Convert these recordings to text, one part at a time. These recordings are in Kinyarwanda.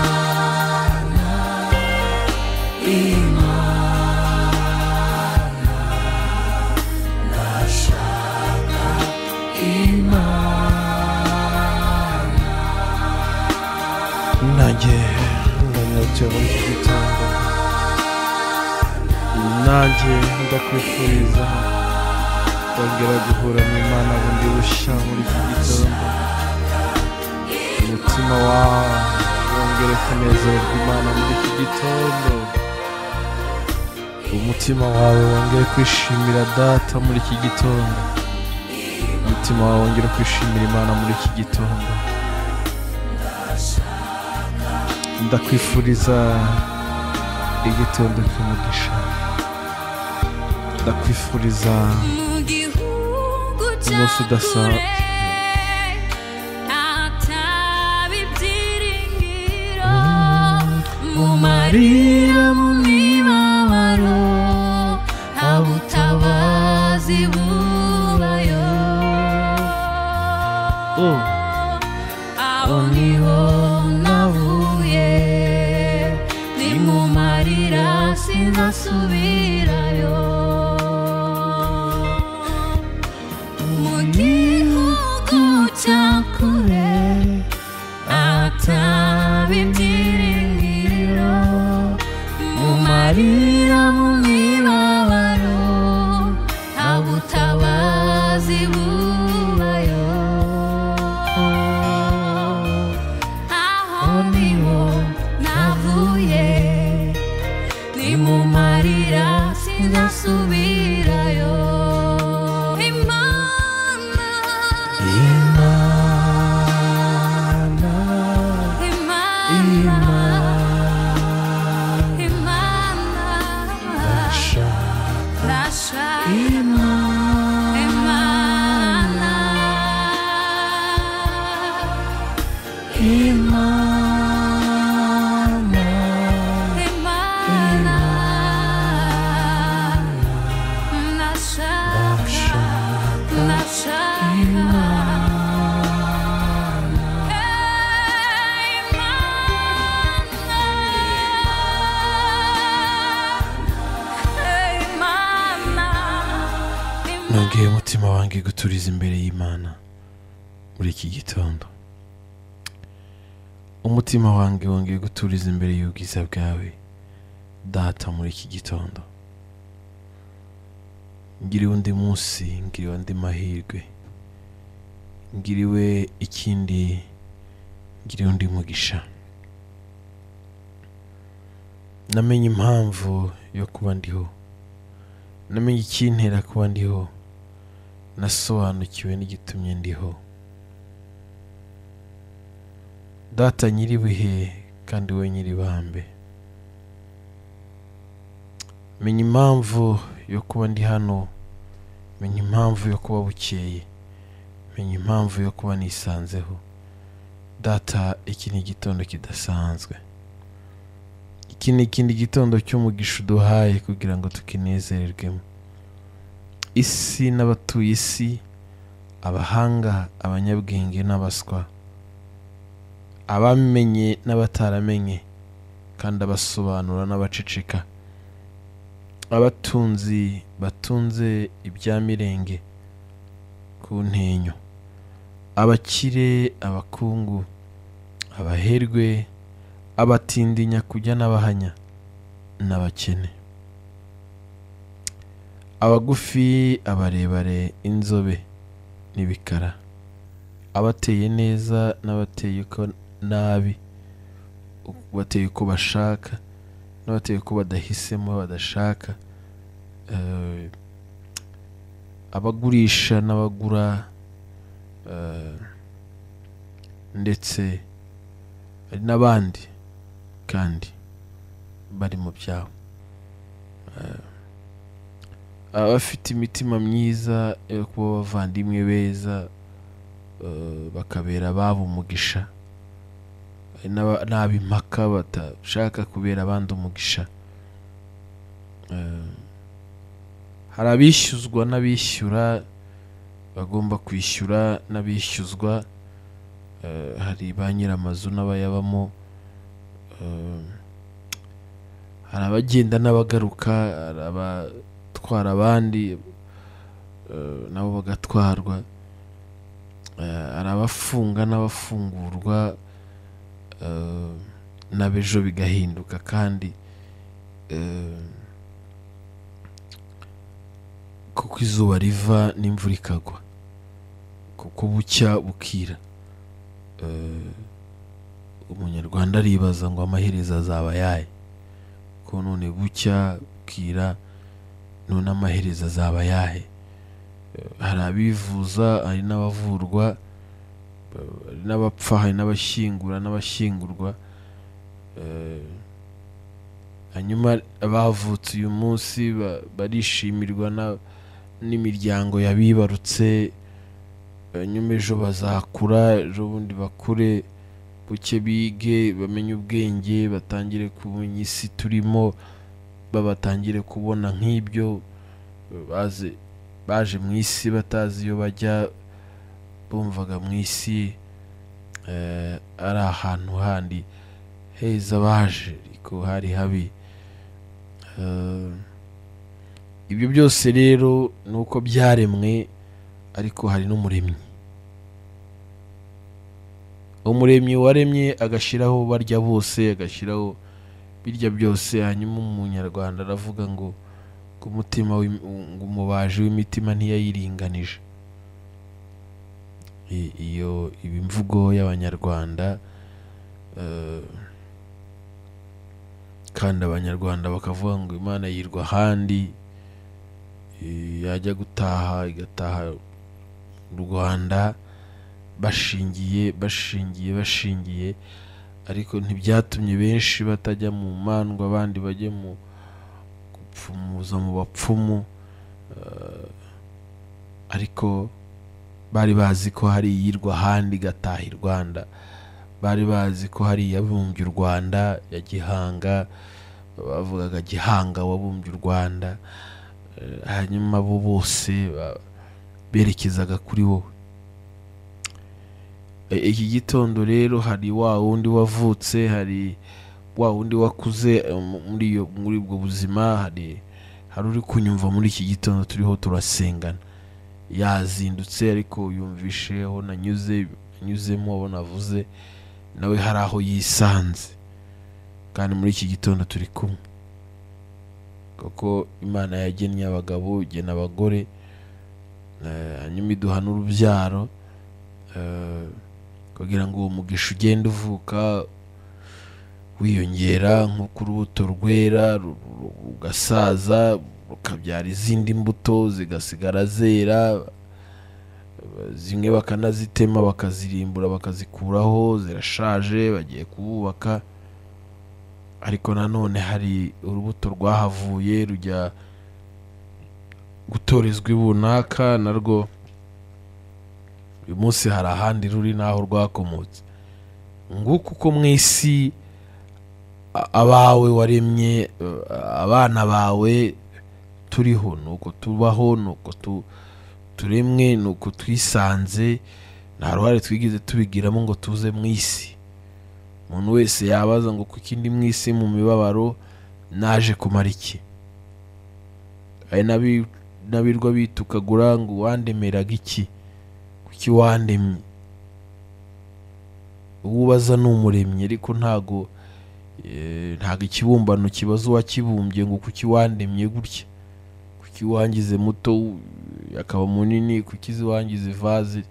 Imana, Imana, ndashaka Imana. nanjye ndanyotewe iki gitondo nanjye ndakwifuriza kongera guhura n'imana bundi bushya muri iki gitondo umutima wawe wongere kunezerwa imana muri iki gitondo umutima wawe wongere kwishimira data muri iki gitondo umutima wawe wongere kwishimira imana muri iki gitondo ndakwifuriza igitondo cy'umugisha ndakwifuriza mu gihugu Umunsi cya udasanzwe. kure atabi byiringiro mu marira mu mibabaro abutabazi bubayo Oh. aho niho navuye ni mu marira sinzasubirayo mu gihugu cya kure ataba ibyiringiro mu marira mu mibabaro nta butabazi bubayo aho niho navuye ni mu marira sinzasubirayo imana Imana, imana Imana, imana ndashaka ndashaka Imana. imana Imana, imana ndashaka ndashaka nongeye umutima wanjye guturiza imbere y'imana muri iki gitondo umutima wanjye wongeye guturiza imbere y'ubwiza bwawe data muri iki gitondo ngiriwe undi munsi ngiriwe andi mahirwe ngiriwe ikindi ngiriwe undi mugisha namenye impamvu yo kuba ndiho namenye ikintera kuba ndiho nasobanukiwe n'igitumye ndiho data nyiribihe kandi we nyiribambe menya impamvu yo kuba ndi hano menya impamvu yo kuba bukeye menya impamvu yo kuba nisanzeho data iki ni igitondo kidasanzwe iki ni ikindi gitondo cy'umugisha uduhaye kugira ngo tukinezererwemo isi n'abatuye isi abahanga abanyabwenge n'abaswa abamenye n'abataramenye kandi abasobanura n'abaceceka abatunzi batunze ibya mirenge ku ntenyo abakire abakungu abaherwe abatindinya kujya n'abahanya n'abakene abagufi abarebare inzobe n'ibikara abateye neza n'abateye uko nabi bateye uko bashaka n'abateye uko badahisemo badashaka eh, abagurisha n'abagura eh, ndetse hari n'abandi kandi bari mu byabo Eh, abafite imitima myiza yo kuba abavandimwe beza eh, bakabera ababo umugisha hari n'aba- n'ab'impaka badashaka kubera abandi umugisha Eh, hari abishyuzwa n'abishyura bagomba kwishyura n'abishyuzwa eh, hari ba nyir'amazu n'abayabamo eh, hari abagenda n'abagaruka hari abatwara abandi eh, nabo bagatwarwa Eh, hari abafunga n'abafungurwa eh, n'abejo bigahinduka kandi eh, kuko izuba riva n'imvura ikagwa kuko bucya bukira Eh, umunyarwanda aribaza ngo amaherezo azaba ayahe ko none bucya bukira none amaherezo azaba ayahe Eh, hari abivuza hari n'abavurwa eh, hari n'abapfa hari n'abashyingura n'abashyingurwa Eh, hanyuma abavutse uyu munsi ba- barishimirwa na- n'imiryango yabibarutse hanyuma ejo bazakura ejo bundi bakure buke bige bamenye ubwenge batangire kumenya isi turimo babatangire kubona nk'ibyo eh, baze baje mu isi batazi iyo bajya bumvaga mu isi eh, ari ahantu handi heza baje ariko hari habi Eh, ibyo byose rero ni uko byaremwe ariko hari n'umuremyi umuremyi waremye agashyiraho barya bose agashyiraho birya byose hanyuma umunyarwanda aravuga ngo ngo umutima w'im- ngo umubaji w'imitima ntiyayiringanije I- iyo iba imvugo y'abanyarwanda eh, kandi abanyarwanda bakavuga ngo imana yirwa ahandi eh, yajya gutaha igataha mu rwanda bashingiye bashingiye bashingiye ariko ntibyatumye benshi batajya mu mandwa abandi bajye mu gupfumuza mu bapfumu eh, ariko bari bazi ko hari iyirwa ahandi igataha i rwanda bari bazi ko hari iyabumbye u rwanda ya gihanga bavugaga gihanga wabumbye u rwanda Eh, hanyuma bo bose ba- berekezaga kuri wowe E- iki gitondo rero hari wa wundi wavutse hari wa wundi wakuze eh, mu- muri iyo- muri ubwo buzima hari hari uri kunyumva muri iki gitondo turiho turasengana yazindutse ariko yumvishe aho nanyuze anyuzemo abo navuze nawe hari aho yisanze kandi muri iki gitondo turi kumwe kuko imana yagennye abagabo igena abagore eh, hanyuma iduha n'urubyaro eh, kugira ngo uwo mugisha ugende uvuka wiyongera nk'uko urubuto rwera ru- ru- rugasaza rukabyara izindi mbuto zigasigara zera zimwe bakanazitema bakazirimbura bakazikuraho zirashaje bagiye kububaka ariko nanone hari urubuto rwahavuye rujya gutorezwa i runaka narwo uyu munsi hari ahandi ruri n'aho rwakomotse nguko uko mu isi a- abawe waremye eh, abana bawe turiho ni uko tubaho ni uko tu- turemwe ni uko twisanze nta ruhare twigeze tubigiramo ngo tuze mu isi umuntu wese yabaza ngo kuko indi mu isi mu mibabaro naje kumara iki hari n'abi- n'abirwa bitukagura ngo uwandemeraga iki kuki wandemye uwo ubaza ni umuremyi ariko ntago eh, ntago ikibumbano kibaza uwakibumbye ngo kuki wandemye gutya kuki wangize muto eh, akaba munini kuki wangize ivazi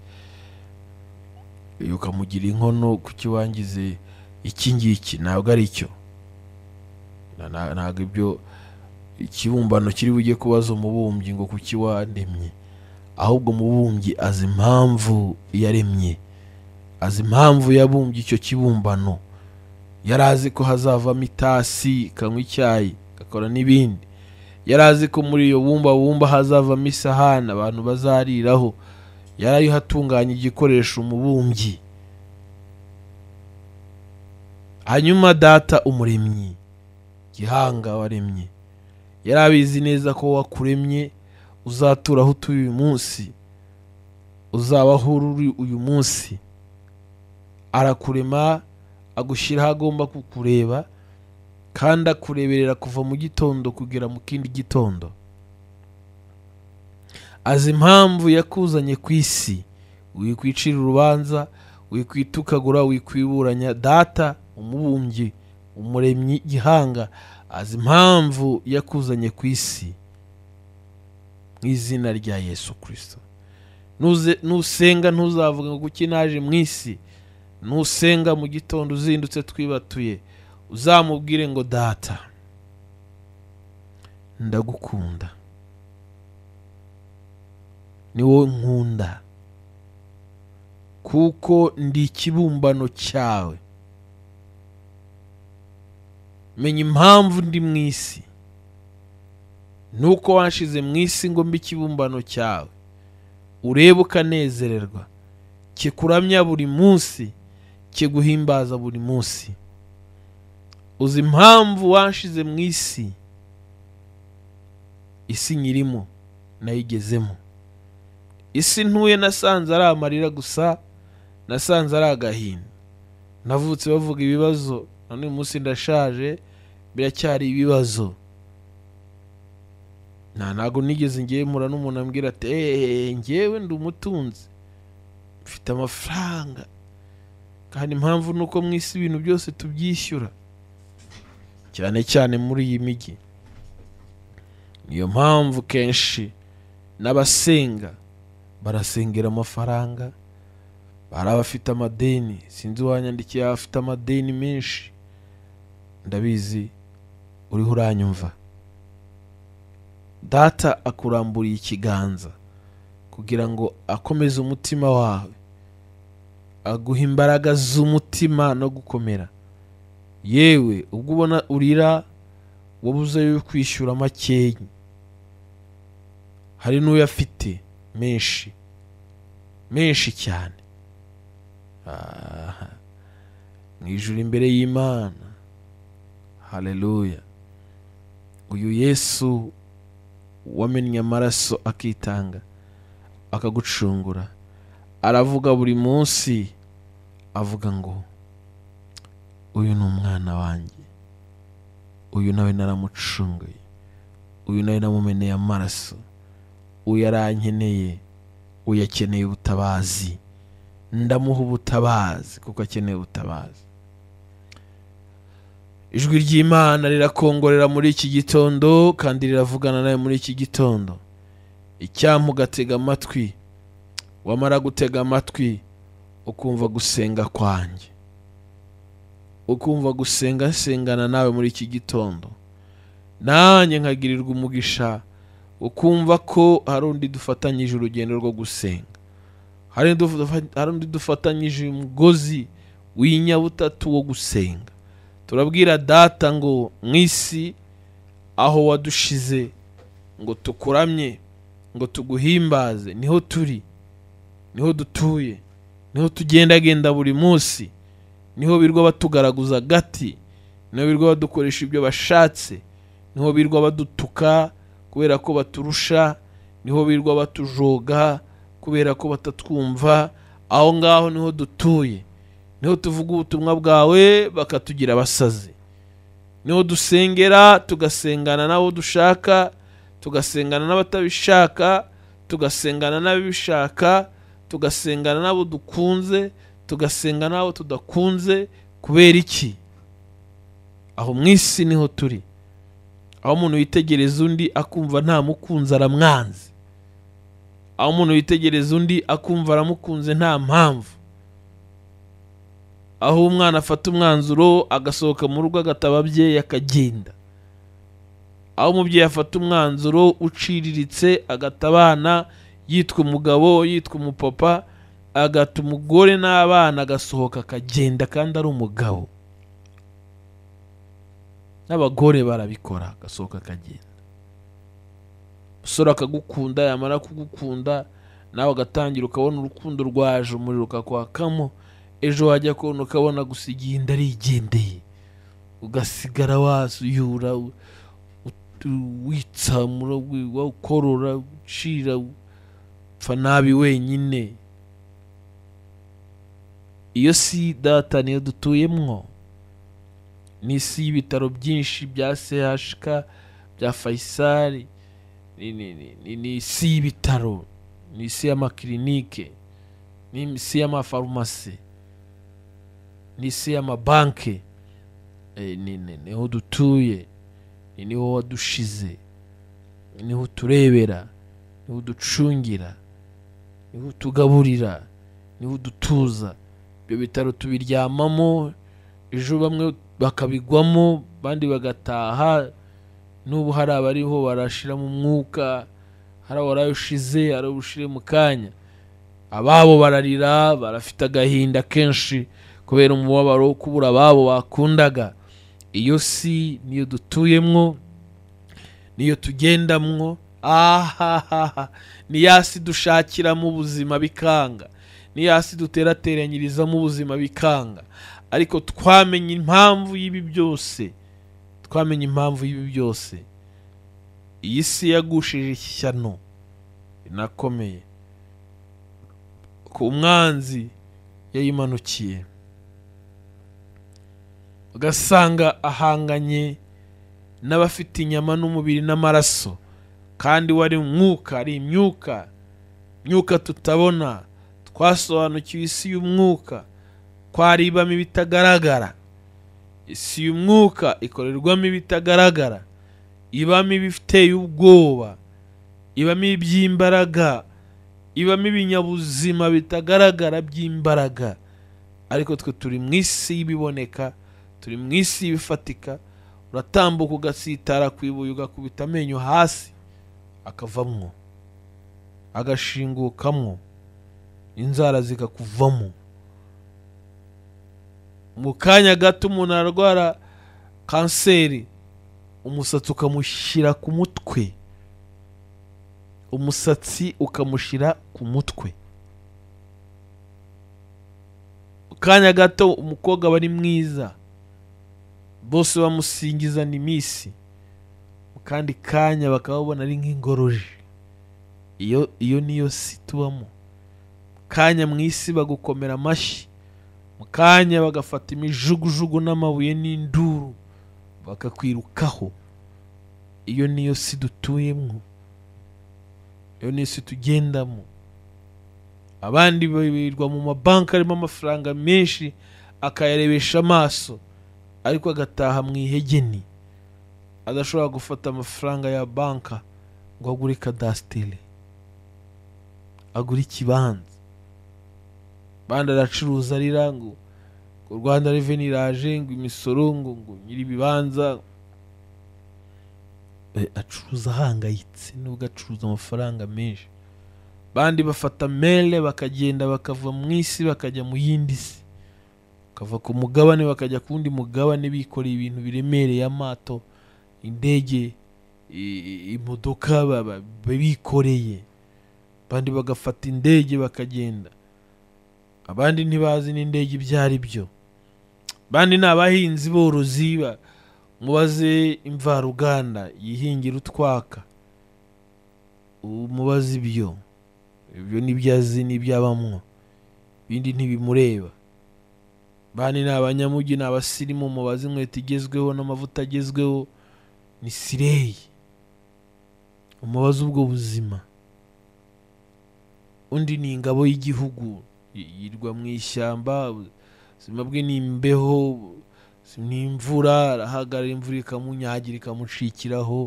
eh, ukamugira inkono kuki wangize iki ngiki ntabwo ari cyo Na- na- ntabwo ibyo ikibumbano kiri bujye kubaza umubumbyi ngo kuki wandemye ahubwo umubumbyi azi impamvu yaremye azi impamvu yabumbye icyo kibumbano yari azi ko hazavamo itasi ikanywa icyayi igakora n'ibindi yari azi ko muri iyo bumba bumba hazavamo isahani abantu bazariraho yari ariho atunganya igikoresho umubumbyi hanyuma data umuremyi gihanga waremye yari abizi neza ko wakuremye uzatura aho utuye uyu munsi uzabaho uri uyu munsi arakurema agushyira aho agomba kukureba kandi akureberera kuva mu gitondo kugera mu kindi gitondo azi impamvu yakuzanye ku isi wikwicira urubanza wikwitukagura wikwiburanya data umubumbyi umuremyi gihanga azi impamvu yakuzanye ku isi mu izina rya yesu kirisito Nuze- nusenga ntuzavuga ngo kuki naje mu isi nusenga mu gitondo uzindutse twibatuye uzamubwire ngo data ndagukunda ni wowe nkunda kuko ndi ikibumbano cyawe menya impamvu ndi mu isi nuko wanshize mu isi ngo mbe ikibumbano cyawe urebe ukanezererwa kikuramya buri munsi kiguhimbaza buri munsi uzi impamvu wanshize mu isi isi nyirimo nayigezemo isi ntuye nasanze ari amarira gusa nasanze ari agahinda navutse bavuga ibibazo none uyu munsi ndashaje biracyari ibibazo nta ntabwo nigeze ngemura n'umuntu ambwira ati eee ngewe ndi umutunzi mfite amafaranga kandi impamvu ni uko mu isi ibintu byose tubyishyura cyane cyane muri iyi mijyi niyo mpamvu kenshi n'abasenga barasengera amafaranga hari abafite amadeni sinzi uwanyandikiye abafite amadeni menshi ndabizi uriho uranyumva data akuramburiye ikiganza kugira ngo akomeze umutima wawe aguha imbaraga z'umutima no gukomera yewe ubwo ubona urira wabuze yo kwishyura makeya hari n'uyafite menshi menshi cyane Aha. mu ijuru imbere y'imana hareruya uyu yesu wamennye amaraso akitanga akagucungura aravuga buri munsi avuga ngo uyu ni umwana wanjye uyu nawe naramucunguye uyu nawe namumeneye amaraso uyu arankeneye uyu akeneye ubutabazi ndamuha ubutabazi kuko akeneye ubutabazi ijwi ry'imana rirakongorera muri iki gitondo kandi riravugana nawe muri iki gitondo icyampa ugatega amatwi wamara gutega amatwi ukumva gusenga kwanjye ukumva gusenga sengana nawe muri iki gitondo nanjye nkagirirwa umugisha ukumva ko hari undi dufatanyije urugendo rwo gusenga hari undi dufa- hari undi dufatanyije umugozi w'inyabutatu wo gusenga turabwira data ngo mu isi aho wadushize ngo tukuramye ngo tuguhimbaze niho turi niho dutuye niho tugendagenda buri munsi niho birwa batugaragaza agati niho birwa badukoresha ibyo bashatse niho birwa badutuka kubera ko baturusha niho birwa batujoga kubera ko batatwumva aho ngaho niho dutuye niho tuvuga ubutumwa bwawe bakatugira abasazi niho dusengera tugasengana n'abo dushaka tugasengana n'abatabishaka tugasengana n'ababishaka tugasengana n'abo dukunze tugasenga n'abo tudakunze kubera iki aho mu isi niho turi aho umuntu yitegereza undi akumva ntamukunze aramwanze aho umuntu yitegereza undi akumva aramukunze nta mpamvu aho umwana afata umwanzuro agasohoka mu rugo agataba abyeyi akagenda aho umubyeyi afata umwanzuro uciriritse agata abana yitwa umugabo yitwa umupapa agata umugore n'abana agasohoka akagenda kandi ari umugabo n'abagore barabikora agasohoka akagenda umusore akagukunda yamara kugukunda nawe agatangira ukabona urukundo rwaje umuriro ukakwakamo ejo wajya kubona ukabona gusa igenda arigendeye ugasigara wasuyura u- ut- witsamura wi- ukorora ucira upfa nabi wenyine iyo si data niyo dutuyemo ni isi y'ibitaro byinshi bya chk bya fayisari ni- ni- ni- ni- ni isi y'ibitaro ni isi y'amakirinike ni isi y'amafarumasi ni isi y'amabanki Eh, ni- ni- niho dutuye ni- niho wadushize niho uturebera niho uducungira niho utugaburira niho udutuza ibyo bitaro tubiryamamo ejo bamwe bakabigwamo abandi bagataha n'ubu hari abariho barashiramo umwuka hari warayushize hari ubushire mu kanya ababo bararira barafite agahinda kenshi kubera umubabaro wo kubura ababo bakundaga iyo si niyo dutuyemwo niyo tugendamwo ahahaha ni ya si dushakiramo ubuzima bikanga ni ya si duterateranyirizamo ubuzima bikanga ariko twamenye impamvu y'ibi byose twamenye impamvu y'ibi byose iyi si yagushije ishyano rinakomeye ku mwanzi yayimanukiye ugasanga ahanganye n'abafite inyama n'umubiri n'amaraso kandi wari umwuka ari imyuka imyuka tutabona twasobanukiwe isi y'umwuka ko hari ibamo ibitagaragara isi y'umwuka ikorerwamo ibitagaragara ibamo ibiteye ubwoba ibamo iby'imbaraga ibamo ibinyabuzima bitagaragara by'imbaraga ariko twe turi mu isi y'ibiboneka turi mu isi y'ibifatika uratambuka ugasitara ku ibuye ugakubita amenyo hasi akavamwo agashingukamwo inzara zikakuvamo mu kanya gato umuntu arwara kanseri umusatsi ukamushyira ku mutwe umusatsi ukamushyira ku mutwe mu kanya gato umukobwa aba ari mwiza bose bamusingiza ni misi mu kandi kanya bakaba babona ari nk'ingoroje iyo iyo niyo si tubamo mu kanya mu isi bagukomera amashyi mu kanya bagafata imijugujugu n'amabuye n'induru bakakwirukaho iyo niyo si dutuyemo iyo niyo si tugendamo abandi birirwa mu mabanki arimo amafaranga menshi akayarebesha amaso ariko agataha mu ihegeni adashobora gufata amafaranga ya banka ngo agure kadasiteri agure ikibanza abandi aracuruza arira ngo ngo rwanda reveni iraje ngo imisoro ngo ngo nyiri ibibanza Eh, acuruza ahangayitse nubwo acuruza amafaranga menshi abandi bafata mere bakagenda bakava mu isi bakajya mu yindi si bakava ku mugabane bakajya ku wundi mugabane bikoreye ibintu biremereye amato indege i- i- imodoka ba- ba- ba- bikoreye abandi bagafata indege bakagenda abandi ntibazi n'indege ibyo ari byo abandi ni abahinzi borozi ba- mubaze imvaruganda yihingira utwaka ubu mubaze ibyo ibyo nibyo azi n'ibyo abamwo ibindi ntibimureba bani ni abanyamugi ni abasirimu mubaze inkweto igezweho n'amavuta agezweho ni sireyi umubaze ubwo buzima undi ni ingabo y'igihugu y- yirwa mu ishyamba ubuzima bwe ni imbeho ubuzima ni imvura arahagarara imvura ikamunyagira ikamucikiraho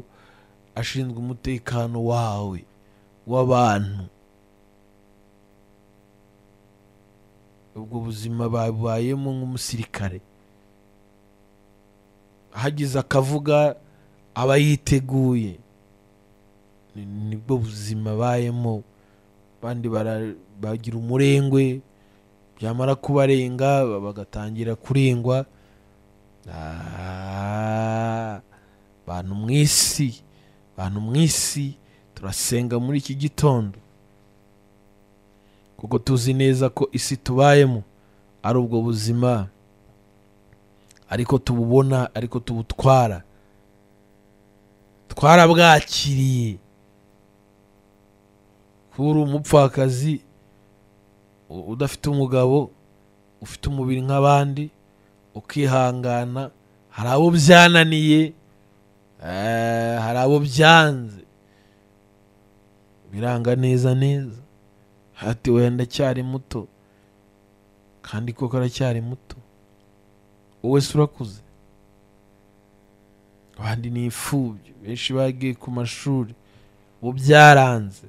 ashinzwe umutekano wawe w'abantu ubwo buzima babayemo nk'umusirikare hagize akavuga aba yiteguye Ni- nibwo buzima bayemo abandi bara- bagira umurengwe byamara kubarenga ba- bagatangira kurengwa Ah, bantu mu isi bantu mu isi turasenga muri iki gitondo kuko tuzi neza ko isi tubayemo ari ubwo buzima ariko tububona ariko tubutwara twarabwakiriye kuba uri umupfakazi u- udafite umugabo ufite umubiri nk'abandi ukihangana hari abo byananiye eh, hari abo byanze biranga neza neza hati wenda ndacyari muto kandi koko aracyari muto wowe se urakuze abandi ni imfubyi benshi bagiye ku mashuri ubu byaranze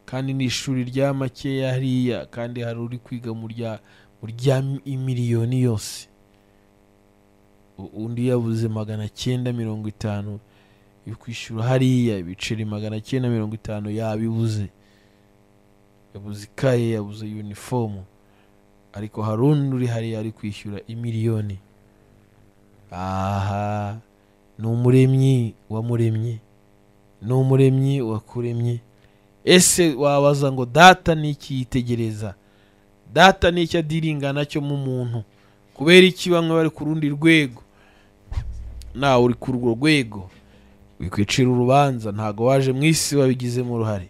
kandi ni ishuri rya makeya hariya kandi hari uri kwiga mu rya mu rya miliyoni yose U- undi yabuze magana cyenda mirongo itanu yo kwishyura hariya ibiceri magana cyenda mirongo itanu yabibuze yabuze ikaye yabuze yunifomu ariko hari undi uri hariya ari kwishyura imiliyoni aha ni umuremyi wamuremye ni umuremyi wakuremye ese wabaza ngo data ni iki yitegereza data ni iki adiringa nacyo mu muntu kubera iki bamwe bari ku rundi rwego nawe uri ku urwo rwego wikwicira urubanza ntabwo waje mu isi wabigizemo uruhare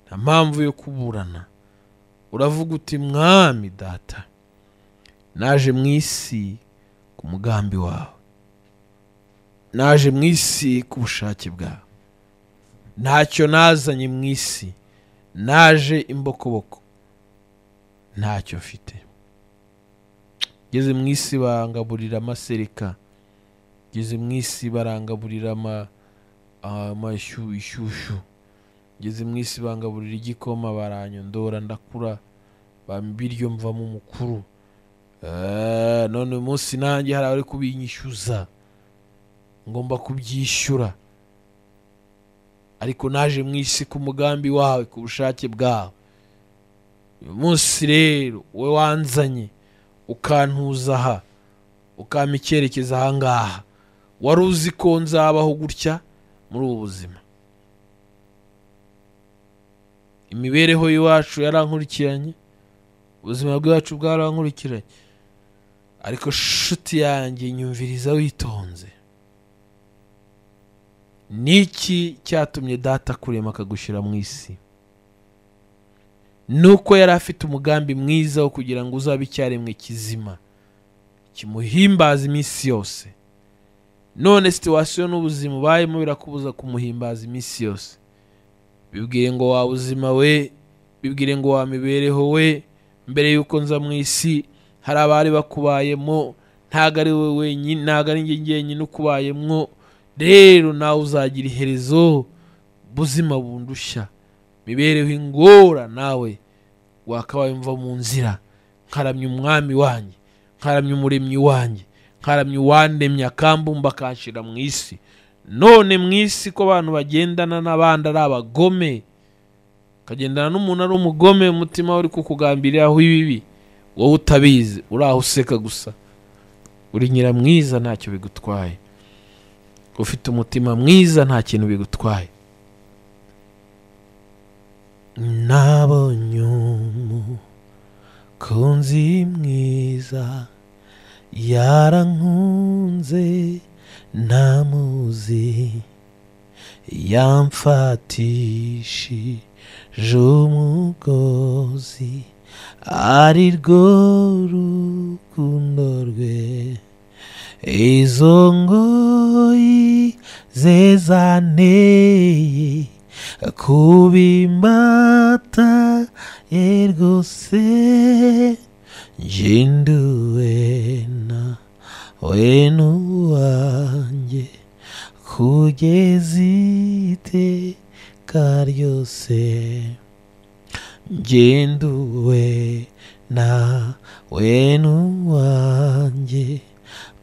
nta mpamvu yo kuburana uravuga uti mwami data naje mu isi ku mugambi wawe naje mu isi ku bushake bwawe ntacyo nazanye mu isi naje imbokoboko ntacyo mfite ngeze mu isi barangaburira amasereka ngeze mu isi barangaburira ama- amashyushyu ishyushyu ngeze mu isi bangaburira igikoma baranyondora ndakura bampa ibiryo mvamo umukuru Eh, none uyu munsi nanjye hari abari kubinyishyuza ngomba kubyishyura ariko naje mu isi ku mugambi wawe ku bushake bwawe uyu munsi rero wowe wanzanye ukantuza aha ukampa icyerekezo ahangaha wari uzi ko nzabaho gutya muri ubu buzima imibereho y'iwacu yarankurikiranye ubuzima bwacu bwarankurikiranye ariko shuti yanjye nyumviriza witonze ni iki cyatumye data akurema akagushyira mu isi nuko yari afite umugambi mwiza wo kugira ngo uzabe icyaremwe kizima kimuhimbaza iminsi yose none situwasiyo n'ubuzima ubayemo birakubuza kumuhimbaza iminsi yose bibwire ngo wa buzima we bibwire ngo wa mibereho we mbere y'uko nza mu isi hari abari bakubayemo ntabwo ari we wenyine ntabwo ari njye njyenyine ukubayemo rero nawe uzagira iherezo buzima bundushya mibereho ingora nawe wakabaye mva mu nzira nkaramya umwami wanjye nkaramya umuremyi wanjye nkaramya uwandemye akambumba akanshyira mu isi none mu isi ko abantu bagendana n'abandi ari abagome ukagendana n'umuntu ari umugome umutima we uri kukugambiriraho ibibi wowe utabizi uri aho useka gusa uri nyiramwiza ntacyo bigutwaye ufite umutima mwiza nta kintu bigutwaye nabonye umukunzi mwiza yarankunze ntamuzi yamfatishije umugozi ari rwo rukundo rwe izo ngoyi ze zanteye kubimbata ye rwose nginduwe na we n'uwanjye kugeza iteka ryose ngenduwe na we n'uwanjye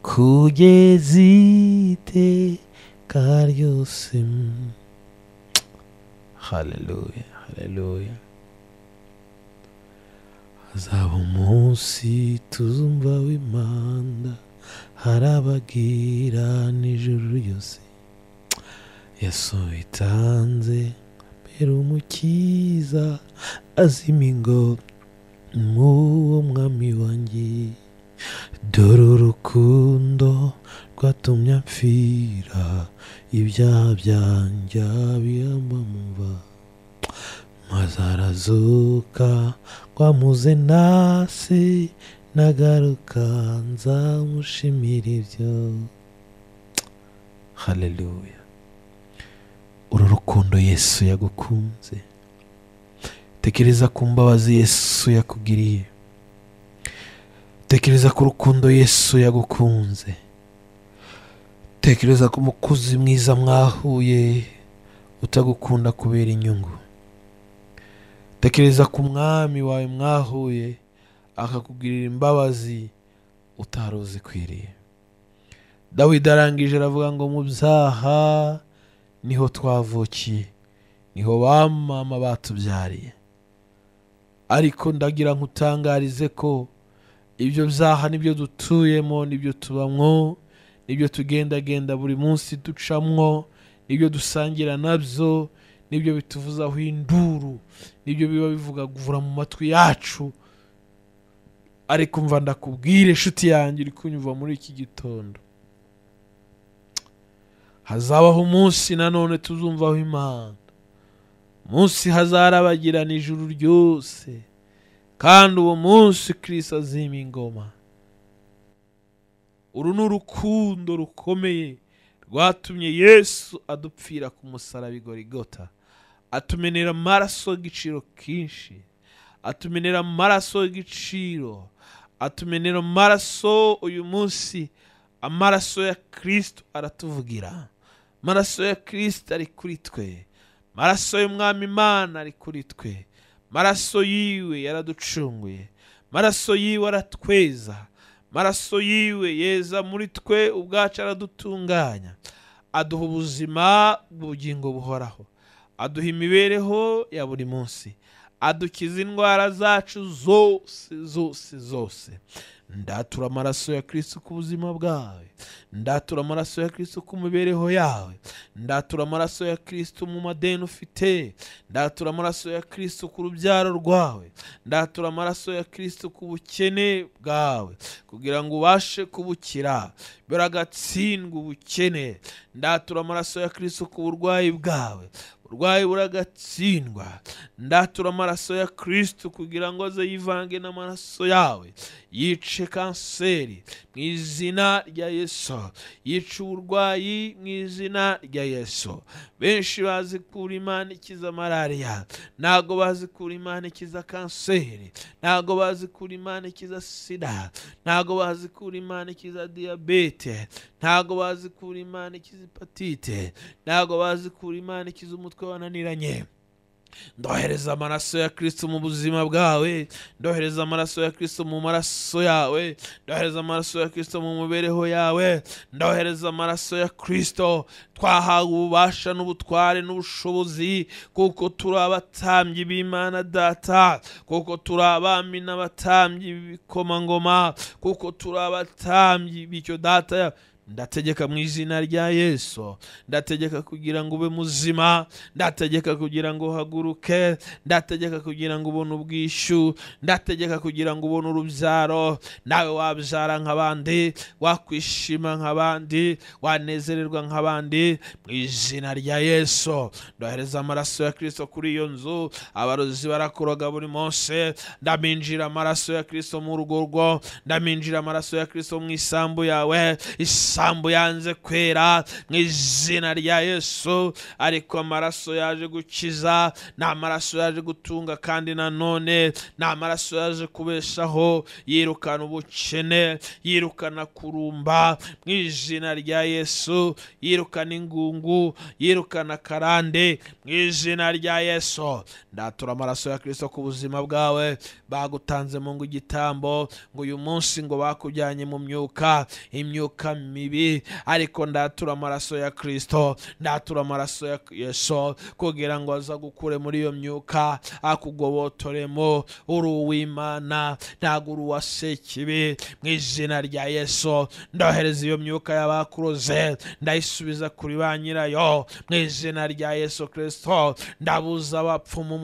kugeza iteka ryose haleluya haleluya hazaba umunsi tuzumva w'impanda harabagira n'ijuru ryose yesu bitanze mbere umukiza azima ingoma mw'uwo mwami wanjye dore urukundo rwatumye mpfira ibyaha byanjye abiyamba mva maze arazuka rwamuze nase nagaruka nzamushimira ibyo haleluya uru rukundo yesu yagukunze tekereza ku mbabazi yesu yakugiriye tekereza ku rukundo yesu yagukunze tekereza ku mukozi mwiza mwahuye utagukunda kubera inyungu tekereza ku mwami wawe mwahuye akakugirira imbabazi utari uzikwiriye dawidi arangije aravuga ngo mu byaha niho twavukiye niho ba mama batubyariye ariko ndagira ngo utangarize ko ibyo byaha nibyo dutuyemo nibyo tubamwo nibyo tugendagenda buri munsi ducamwo nibyo dusangira nabyo nibyo bituvuzaho induru nibyo biba bivugagura mu matwi yacu ariko mva ndakubwire inshuti yanjye uri kunyumva muri iki gitondo hazabaho umunsi nanone tuzumvaho imana umunsi hazarabagirana ijuru ryose kandi uwo munsi kirisi azima ingoma uru ni urukundo rukomeye rwatumye yesu adupfira ku musaraba igorigota atumenera amaraso y'igiciro kenshi atumenera amaraso y'igiciro atumenera amaraso uyu munsi amaraso ya kirisito aratuvugira amaraso ya kirisito ari kuri twe amaraso y'umwami imana ari kuri twe amaraso yiwe yaraducunguye amaraso yiwe aratweza amaraso yiwe yeza muri twe ubwacu aradutunganya aduha ubuzima bw'ubugingo buhoraho aduha imibereho ya buri munsi adukiza indwara zacu zose zose zose ndatura amaraso ya kirisito ku buzima bwawe ndatura amaraso ya kirisito ku mibereho yawe ndatura amaraso ya kirisito mu madeni ufite ndatura amaraso ya kirisito ku rubyaro rwawe ndatura amaraso ya kirisito ku bukene bwawe kugira ngo ubashe kubukira biragatsindwa ubukene ndatura amaraso ya kirisito ku burwayi bwawe uburwayi buragatsindwa ndatura amaraso ya kirisito kugira ngo aze yivange n'amaraso yawe yice kanseri mu izina rya yesu yice uburwayi mu izina rya yesu benshi bazi kura imana ikiza malariya ntabwo bazi kura imana ikiza kanseri ntabwo bazi kura imana ikiza sida ntabwo bazi kura imana ikiza diyabete ntabwo bazi kura imana ikiza hepatite ntabwo bazi kura imana ikiza umutwe wananiranye ndohereza amaraso ya kirisito mu buzima bwawe ndohereza amaraso ya kirisito mu maraso yawe ndohereza amaraso ya kirisito mu mibereho yawe ndohereza amaraso ya kirisito twahawe ububasha n'ubutware n'ubushobozi kuko turi abatambyi b'imana data kuko turi abami n'abatambyi b'ibikomangoma kuko turi abatambyi bityo data ndategeka mu izina rya yesu ndategeka kugira ngo ube muzima ndategeka kugira ngo uhaguruke ndategeka kugira ngo ubone ubwishyu ndategeka kugira ngo ubone urubyaro nawe wabyara nk'abandi wakwishima nk'abandi wanezererwa nk'abandi mu izina rya yesu ndohereza amaraso ya kirisito kuri iyo nzu abarozi barakuroga buri munsi ndaminjira amaraso ya kirisito mu rugo rwo ndaminjira amaraso ya kirisito mu isambu yawe isambu yanze kwera mu izina rya yesu ariko amaraso yaje gukiza ni amaraso yaje gutunga kandi nanone ni amaraso yaje kubeshaho yirukana ubukene yirukana kurumba mu izina rya yesu yirukana ingungu yirukana karande mu izina rya yesu ndatura amaraso ya kirisito ku buzima bwawe bagutanzemo ngo igitambo ngo uyu munsi ngo bakujyanye mu myuka imyuka mibi ariko ndatura amaraso ya kirisito ndatura amaraso ya yesu kugira ngo aza gukure muri iyo myuka akugobotoremo uri uw'imana ntabwo uri uwa sekibi mu izina rya yesu ndohereza iyo myuka y'abakuroze ndayisubiza kuri ba nyirayo mu izina rya yesu kirisito ndabuza abapfumu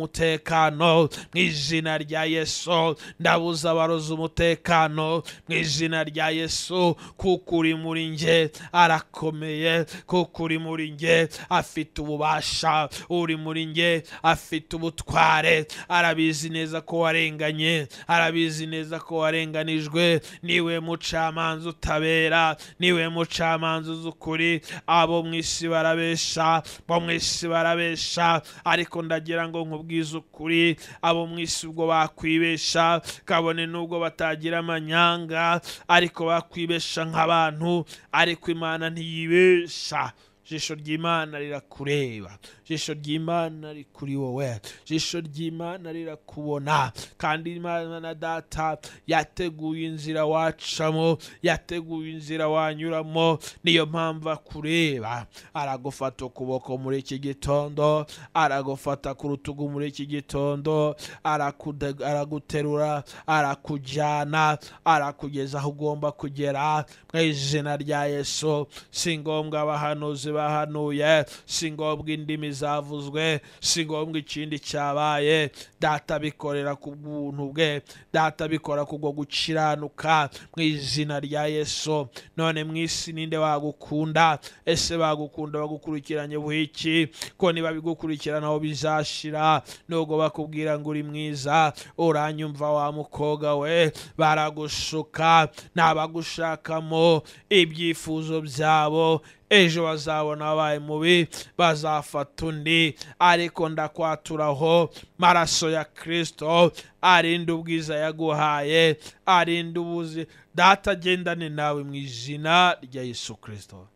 umutekano mu izina rya yesu ndabuza abarozi umutekano mu izina rya yesu kuko uri muri njye arakomeye kuko uri muri njye afite ububasha uri muri njye afite ubutware arabizi neza ko warenganye arabizi neza ko warenganijwe niwe mucamanza utabera niwe mucamanza uzi ukuri abo mu isi barabesha bo mu isi barabesha ariko ndagira ngo nkubwize ukuri abo mu isi ubwo bakwibesha kabone n'ubwo batagira amanyanga ariko bakwibesha nk'abantu ariko imana ntiyibesha jisho ry'imana rirakureba jisho ry'imana riri kuri wowe jisho ry'imana rirakubona kandi imana data yateguye inzira wacamo yateguye inzira wanyuramo niyo mpamvu akureba aragufata ukuboko muri iki gitondo aragufata ku rutugu muri iki gitondo arakude- araguterura arakujyana arakugeza aho ugomba kugera mu izina rya yesu si ngombwa abahanuzi bahanuye si ngombwa indimi zavuzwe si ngombwa ikindi cyabaye data bikorera ku bw'ubuntu bwe data bikora ku bwo gukiranuka mu izina rya yesu none mu isi ninde wagukunda ese bagukunda bagukurikiranye buhiki ko niba bigukurikiranaho bizashira nubwo bakubwira ngo uri mwiza uranyumva wa mukobwa we baragushuka ntabagushakamo ibyifuzo byabo ejo bazabona wabaye mubi bazafata undi ariko ndakwaturaho maraso ya kirisito arinda ubwiza yaguhaye arinda ubuzi data agendane nawe mu izina rya yesu kirisito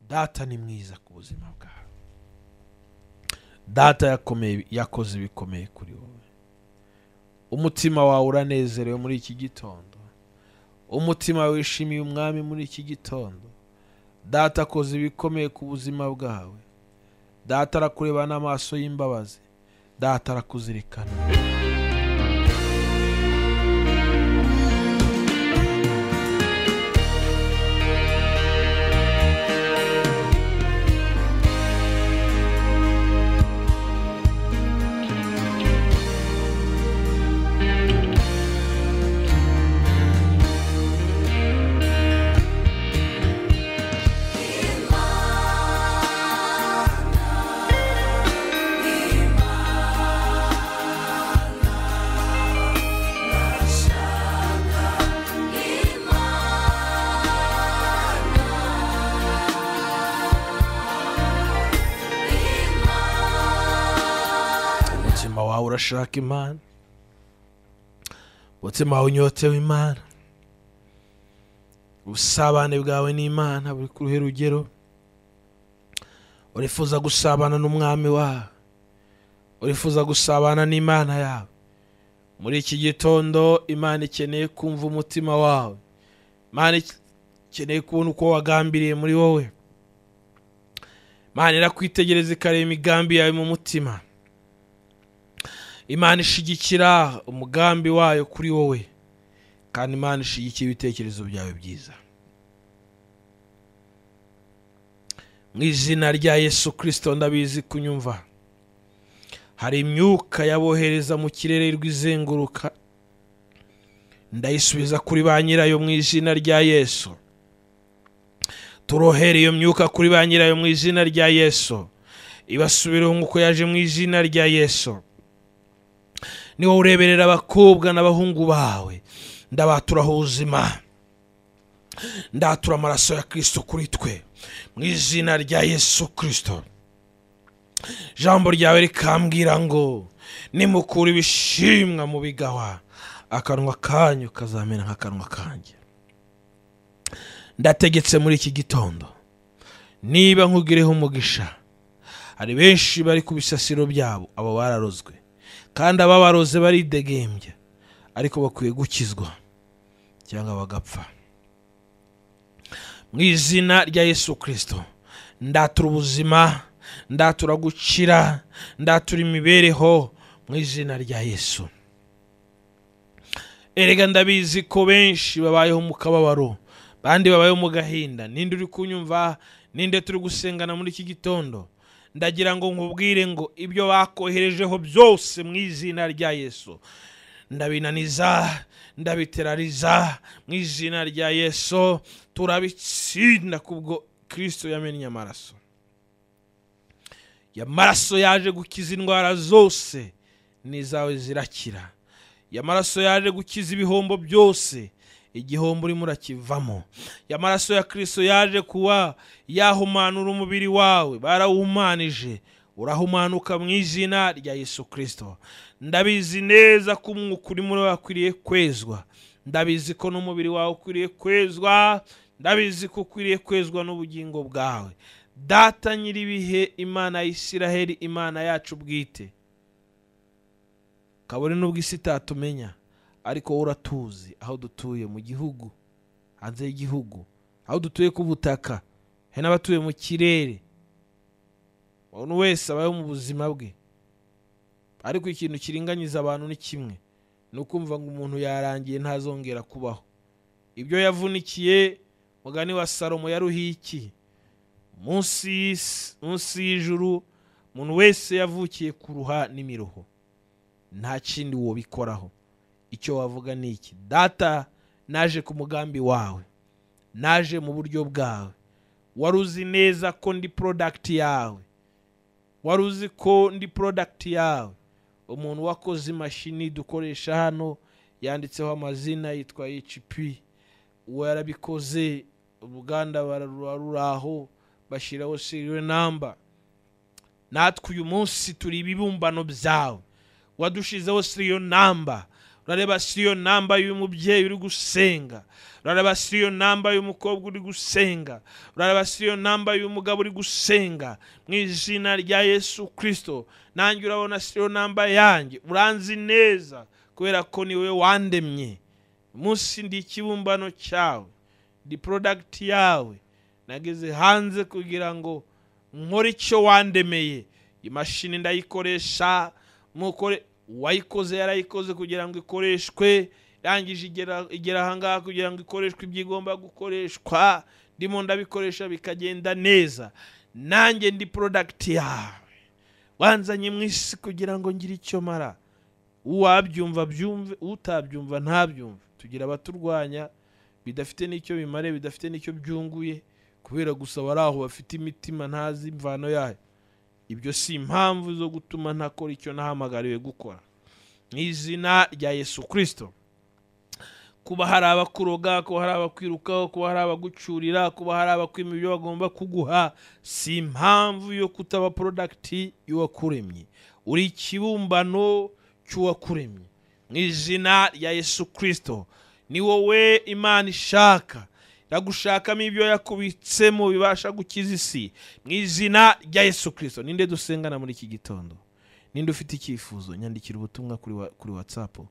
data ni mwiza ku buzima bwawe data yakomeye yakoze ibikomeye kuri wowe umutima wawe uranezerewe muri iki gitondo umutima wishimiye umwami muri iki gitondo data akoze ibikomeye ku buzima bwawe data arakureba n'amaso y'imbabazi data arakuzirikana umutima wawe urashaka imana umutima wawe unyotewe imana ubusabane bwawe n'imana buri ku ruhe rugero urifuza gusabana n'umwami wawe urifuza gusabana n'imana yawe muri iki gitondo imana ikeneye kumva umutima wawe imana ikeneye kubona uko wagambiriye muri wowe imana irakwitegereza ikareba imigambi yawe mu mutima imana ishigikira umugambi wayo kuri wowe kandi imana ishigikira ibitekerezo byawe byiza mu izina rya yesu kirisito ndabizi kunyumva hari imyuka yabohereza mu kirere rw'izenguruka ndayisubiza kuri ba nyirayo mu izina rya yesu turohera iyo myuka kuri ba nyirayo mu izina rya yesu ibasubireho nk'uko yaje mu izina rya yesu ni wowe ureberera abakobwa n'abahungu bawe ndabaturaho ubuzima ndatura amaraso ya kirisito kuri twe mu izina rya yesu kirisito ijambo ryawe rikambwira ngo nimukura ibishimwa mu bigawa akanwa kanyu kazamera nk'akanwa kanjye ndategetse muri iki gitondo niba nkugireho umugisha hari benshi bari ku bisasiro byabo abo bararozwe kandi ababaroze baridegembya ariko bakwiye gukizwa cyangwa bagapfa mu izina rya yesu kirisito ndatura ubuzima ndatura gukira ndatura imibereho mu izina rya yesu erega ndabizi ko benshi babayeho mu kababaro bandi babayeho mu gahinda ninde uri kunyumva ninde turi gusengana muri iki gitondo ndagira ngo nkubwire ngo ibyo bakoherejeho byose mu izina rya yesu ndabinaniza ndabiterariza mu izina rya yesu turabitsinda kubwo kirisito yamennye amaraso amaraso yaje gukiza indwara zose n'izawe zirakira amaraso yaje gukiza ibihombo byose igihombo urimo urakivamo amaraso ya kirisito yaje kuba yahumanura umubiri wawe barawuhumanije urahumanuka mu izina rya yesu kirisito ndabizi neza ko umwuka urimo wakwiriye kwezwa ndabizi ko n'umubiri wawe ukwiriye kwezwa ndabizi ko ukwiriye kwezwa n'ubugingo bwawe data nyir'ibihe imana ya isiraheli imana yacu bwite kabone n'ubwo isi itatumenya ariko wowe uratuzi aho dutuye mu gihugu hanze y'igihugu aho dutuye ku butaka hari n'abatuye mu kirere umuntu wese abayeho mu buzima bwe ariko ikintu kiringanyiza abantu ni kimwe ni ukumva ngo umuntu yarangiye ntazongera kubaho ibyo yavunikiye mugani wa salomo yaruhiye iki munsi y'isi munsi y'ijuru umuntu wese yavukiye ku ruha n'imiruho nta kindi wobikoraho icyo wavuga ni iki data naje ku mugambi wawe naje mu buryo bwawe wari uzi neza ko ndi porodagiti yawe wari uzi ko ndi porodagiti yawe umuntu wakoze imashini dukoresha hano yanditseho amazina yitwa hp uwo yarabikoze uruganda baruraho bashyiraho seriwe namba natwe uyu munsi turi ibibumbano byawe wadushizeho seriyo namba urareba seriyo namba y'umubyeyi uri gusenga urareba seriyo namba y'umukobwa uri gusenga urareba seriyo namba y'umugabo uri gusenga mu izina rya yesu kirisito nanjye urabona seriyo namba yanjye uranzi neza kubera ko ni wowe wandemye munsi ndi ikibumbano cyawe ndi porodagiti yawe nageze hanze kugira ngo nkore icyo wandemeye imashini ndayikoresha mukore uwayikoze yarayikoze kugira ngo ikoreshwe irangije igera igera ahangaha kugira ngo ikoreshwe ibyo igomba gukoreshwa ndimo ndabikoresha bikagenda neza nanjye ndi porodagiti yawe wanzanye mu isi kugira ngo ngire icyo mara uwabyumva byumve utabyumva ntabyumve tugira abaturwanya bidafite n'icyo bimare bidafite n'icyo byunguye kubera gusa bari aho bafite imitima ntazi imvano yayo ibyo si impamvu zo gutuma ntakora icyo nahamagariwe gukora mu izina rya yesu kirisito kuba hari abakuroga kuba hari abakwirukaho kuba hari abagucurira kuba hari abakwima ibyo bagomba kuguha si impamvu yo kutaba porodagiti y'uwakuremye uri ikibumbano cy'uwakuremye mu izina rya yesu kirisito ni wowe imana ishaka iragushakamo ibyo yakubitsemo bibasha gukiza isi mu izina rya yesu kirisito ninde dusengana muri iki gitondo ninde ufite icyifuzo nyandikira ubutumwa kuri wa- kuri watsapu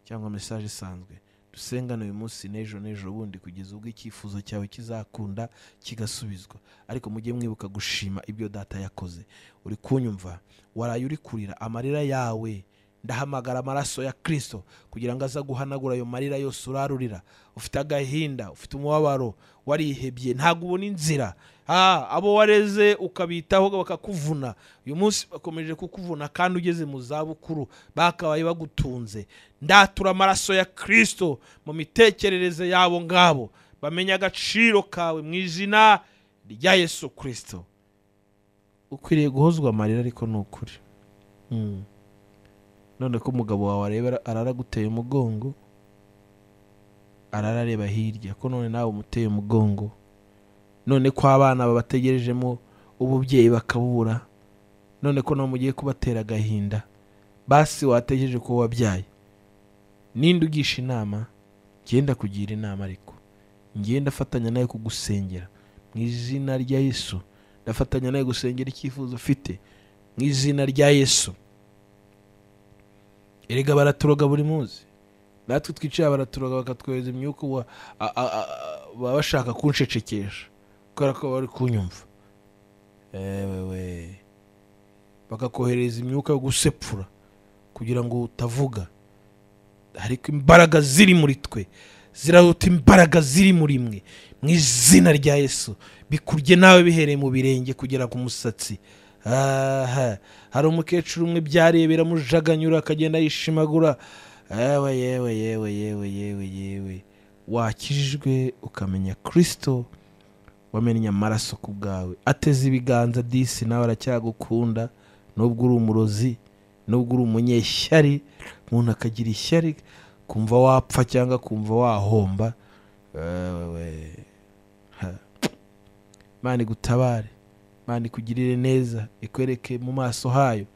cyangwa mesaje isanzwe dusengane uyu munsi n'ejo n'ejo bundi kugeza ubwo icyifuzo cyawe kizakunda kigasubizwa ariko mujye mwibuka gushima ibyo data yakoze uri kunyumva waraye uri kurira amarira yawe ndahamagara amaraso ya kirisito kugira ngo aze guhanagura ayo marira yose urarurira ufite agahinda ufite umubabaro warihebye ntabwo ubona inzira Ah, abo wareze ukabitaho bakakuvuna uyu munsi bakomeje kukuvuna kandi ugeze mu zabukuru bakabaye bagutunze ndatura amaraso ya kirisito mu mitekerereze yabo ngabo bamenye agaciro kawe mu izina rya yesu kirisito ukwiriye guhozwa amarira ariko ni ukuri Mm. none ko umugabo wawe areba araraguteye umugongo ararareba hirya ko none nawe umuteye umugongo none ko abana babategerejemo ububyeyi bakabura none ko nawe mugiye kubatera agahinda basi wategereje ko wabyaye ninde ugisha inama ngenda kugira inama ariko ngenda afatanya nawe kugusengera mu izina rya yesu ndafatanya nawe gusengera icyifuzo ufite mu izina rya yesu erega baraturoga buri munsi natwe twicaye baraturoga bakatwohereza imyuka ubu- a- a- a- a- baba bashaka kunshecekesha kubera ko bari kunyumva ewewe bakakohereza imyuka yo gusepfura kugira ngo utavuga ariko imbaraga ziri muri twe ziraruta imbaraga ziri muri mwe mu izina rya yesu bikurye nawe bihereye mu birenge kugera ku musatsi aha hari umukecuru umwe byarebera mujaganyura akagenda yishimagura yewe yewe yewe yewe yewe yewe wakijijwe ukamenya kirisito wamennye amaraso ku bwawe ateze ibiganza disi nawe aracyagukunda nubwo uri umurozi nubwo uri umunyeshyari umuntu akagira ishyari kumva wapfa cyangwa kumva wahomba wewe ha. imana igutabare imana ikugirire neza ikwereke mu maso hayo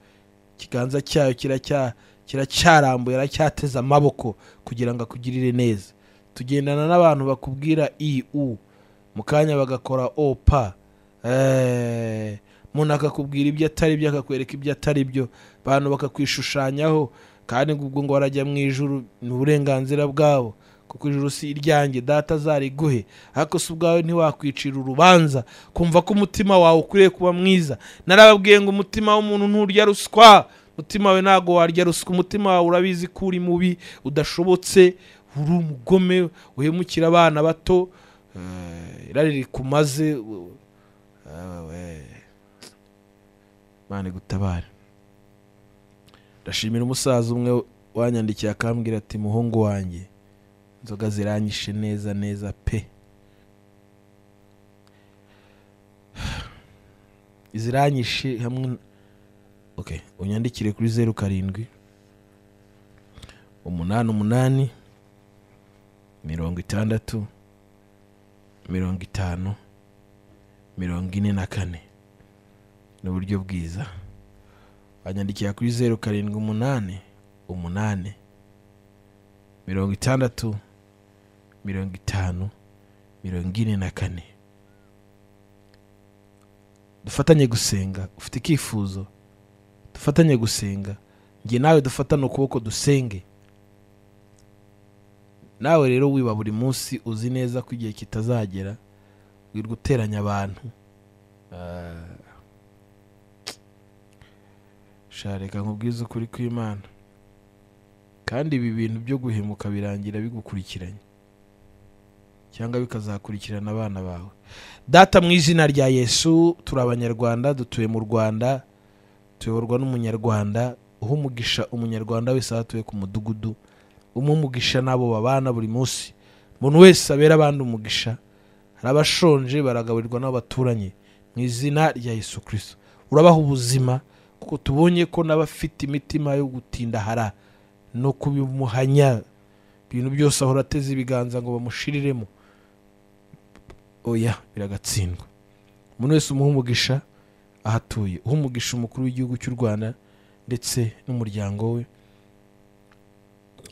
ikiganza cyayo kiracya- kiracyarambuye aracyateze amaboko kugira ngo akugirire neza tugendana n'abantu bakubwira iu mu kanya bagakora opa Eh, umuntu akakubwira ibyo atari byo akakwereka ibyo atari byo abantu bakakwishushanyaho kandi ngo ubwo ngo barajya mu ijuru ni uburenganzira bwabo kuko ijuru si iryanjye data azariguhe ariko si ubwawe ntiwakwicira urubanza kumva ko umutima wawe ukwiriye kuba mwiza narababwiye ngo umutima w'umuntu nturya ruswa umutima wawe ntabwo warya ruswa umutima wawe urabizi ko uri mubi udashobotse uri umugome uhemukira abana bato Eh, irari rikumaze u- awe Imana igutabare ndashimira umusaza umwe wanyandikiye akambwira ati muhungu wanjye inzoga ziranyishe neza neza pe iziranyishe hamwe n- okay unyandikire kuri zeru karindwi umunani umunani mirongo itandatu mirongo itanu mirongo ine na kane ni uburyo bwiza wanyandikira kuri zeru karindwi umunani umunani mirongo itandatu mirongo itanu mirongo ine na kane dufatanye gusenga ufite icyifuzo dufatanye gusenga njye nawe dufatane ukuboko dusenge nawe rero wiba buri munsi uzi neza ko igihe kitazagera wirwa uteranya abantu Ah. sha reka nkubwize ukuri kw'imana kandi ibi bintu byo guhemuka birangira bigukurikiranye cyangwa bikazakurikirana abana bawe data mu izina rya yesu turi abanyarwanda dutuye mu rwanda tuyoborwa n'umunyarwanda uha umugisha umunyarwanda wese aho atuye ku mudugudu umuha umugisha n'abo babana buri munsi umuntu wese abera abandi umugisha hari abashonje baragaburirwa n'abaturanyi mu izina rya yesu kirisito urabaha ubuzima kuko tubonye ko n'abafite imitima yo gutindahara no kubimuhanya ibintu byose ahora ateze ibiganza ngo bamushiriremo oya biragatsindwa umuntu wese umuha umugisha ahatuye uha umugisha umukuru w'igihugu cy'u rwanda ndetse n'umuryango we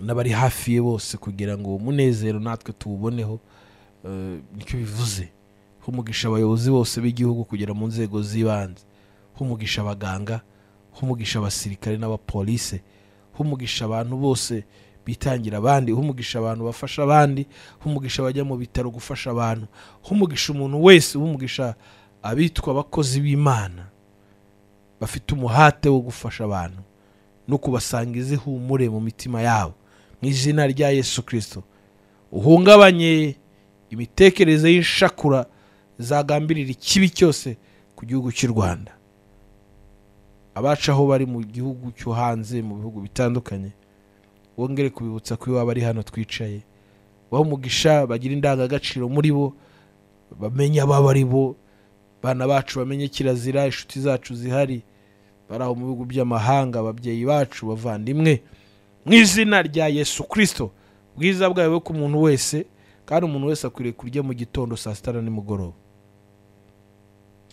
n'abari hafi ye bose kugira ngo uwo munezero natwe tuwuboneho eh, nicyo bivuze humugisha abayobozi bose b'igihugu kugera mu nzego z'ibanze humugisha abaganga humugisha abasirikare n'abapolise humugisha abantu bose bitangira abandi humugisha abantu bafasha abandi humugisha abajya mu bitaro gufasha abantu humugisha umuntu wese humugisha abitwa abakozi b'imana bafite umuhate wo gufasha abantu no kubasangiza ihumure mu mitima yabo mu izina rya yesu kirisito uhungabanye imitekerereze y'ishakura zagambirira ikibi cyose ku gihugu cy'u rwanda abacu aho bari mu gihugu cyo hanze mu bihugu bitandukanye wongere kubibutsa ko iwabo ari hano twicaye bahe umugisha bagire indangagaciro muri bo bamenye ababo ari bo bana bacu bamenye kirazira inshuti zacu zihari bari aho mu bihugu by'amahanga ababyeyi bacu bavandimwe mu izina rya yesu kirisito bwiza bwawe ku muntu wese kandi umuntu wese akwiriye kurya mu gitondo saa sita na nimugoroba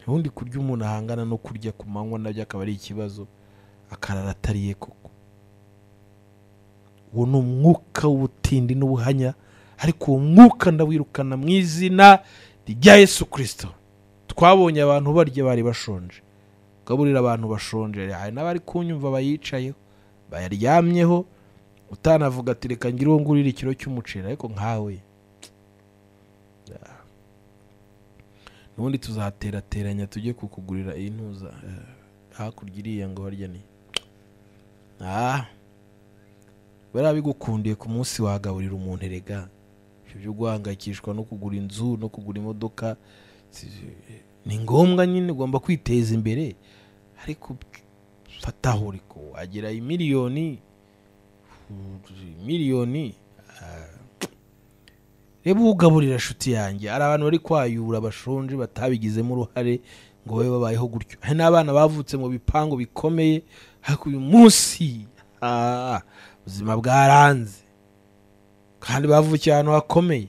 ubundi kurya umuntu ahangana no kurya ku manywa nabyo akaba ari ikibazo akarara atariye koko uwo ni umwuka w'ubutindi n'ubuhanya ariko uwo mwuka ndawirukana mu izina rya yesu kirisito twabonye abantu barya bari bashonje ugaburira abantu bashonje hari n'abari kunyumva bayicayeho bayaryamyeho utanavuga ati reka ngire uwo ngurira ikiro cy'umuceri ariko nkawe n'ubundi tuzaterateranya tujye kukugurira iyi ntuza Eh, hakurya iriya ngo harya ni Ah, bariya bigukundiye ku munsi wagaburira umuntu erega ibyo byo guhangayikishwa no kugura inzu no kugura imodoka si- ni ngombwa nyine ugomba kwiteza imbere ariko fataho uri ko wagira imiliyoni miliyoni ah, reba ugaburira inshuti yanjye hari abantu bari kwayura bashonje batabigizemo uruhare ngo babe babayeho gutyo hari n'abana bavutse mu bipangu bikomeye ariko uyu munsi ah, ubuzima bwaranze kandi bavukiye ahantu hakomeye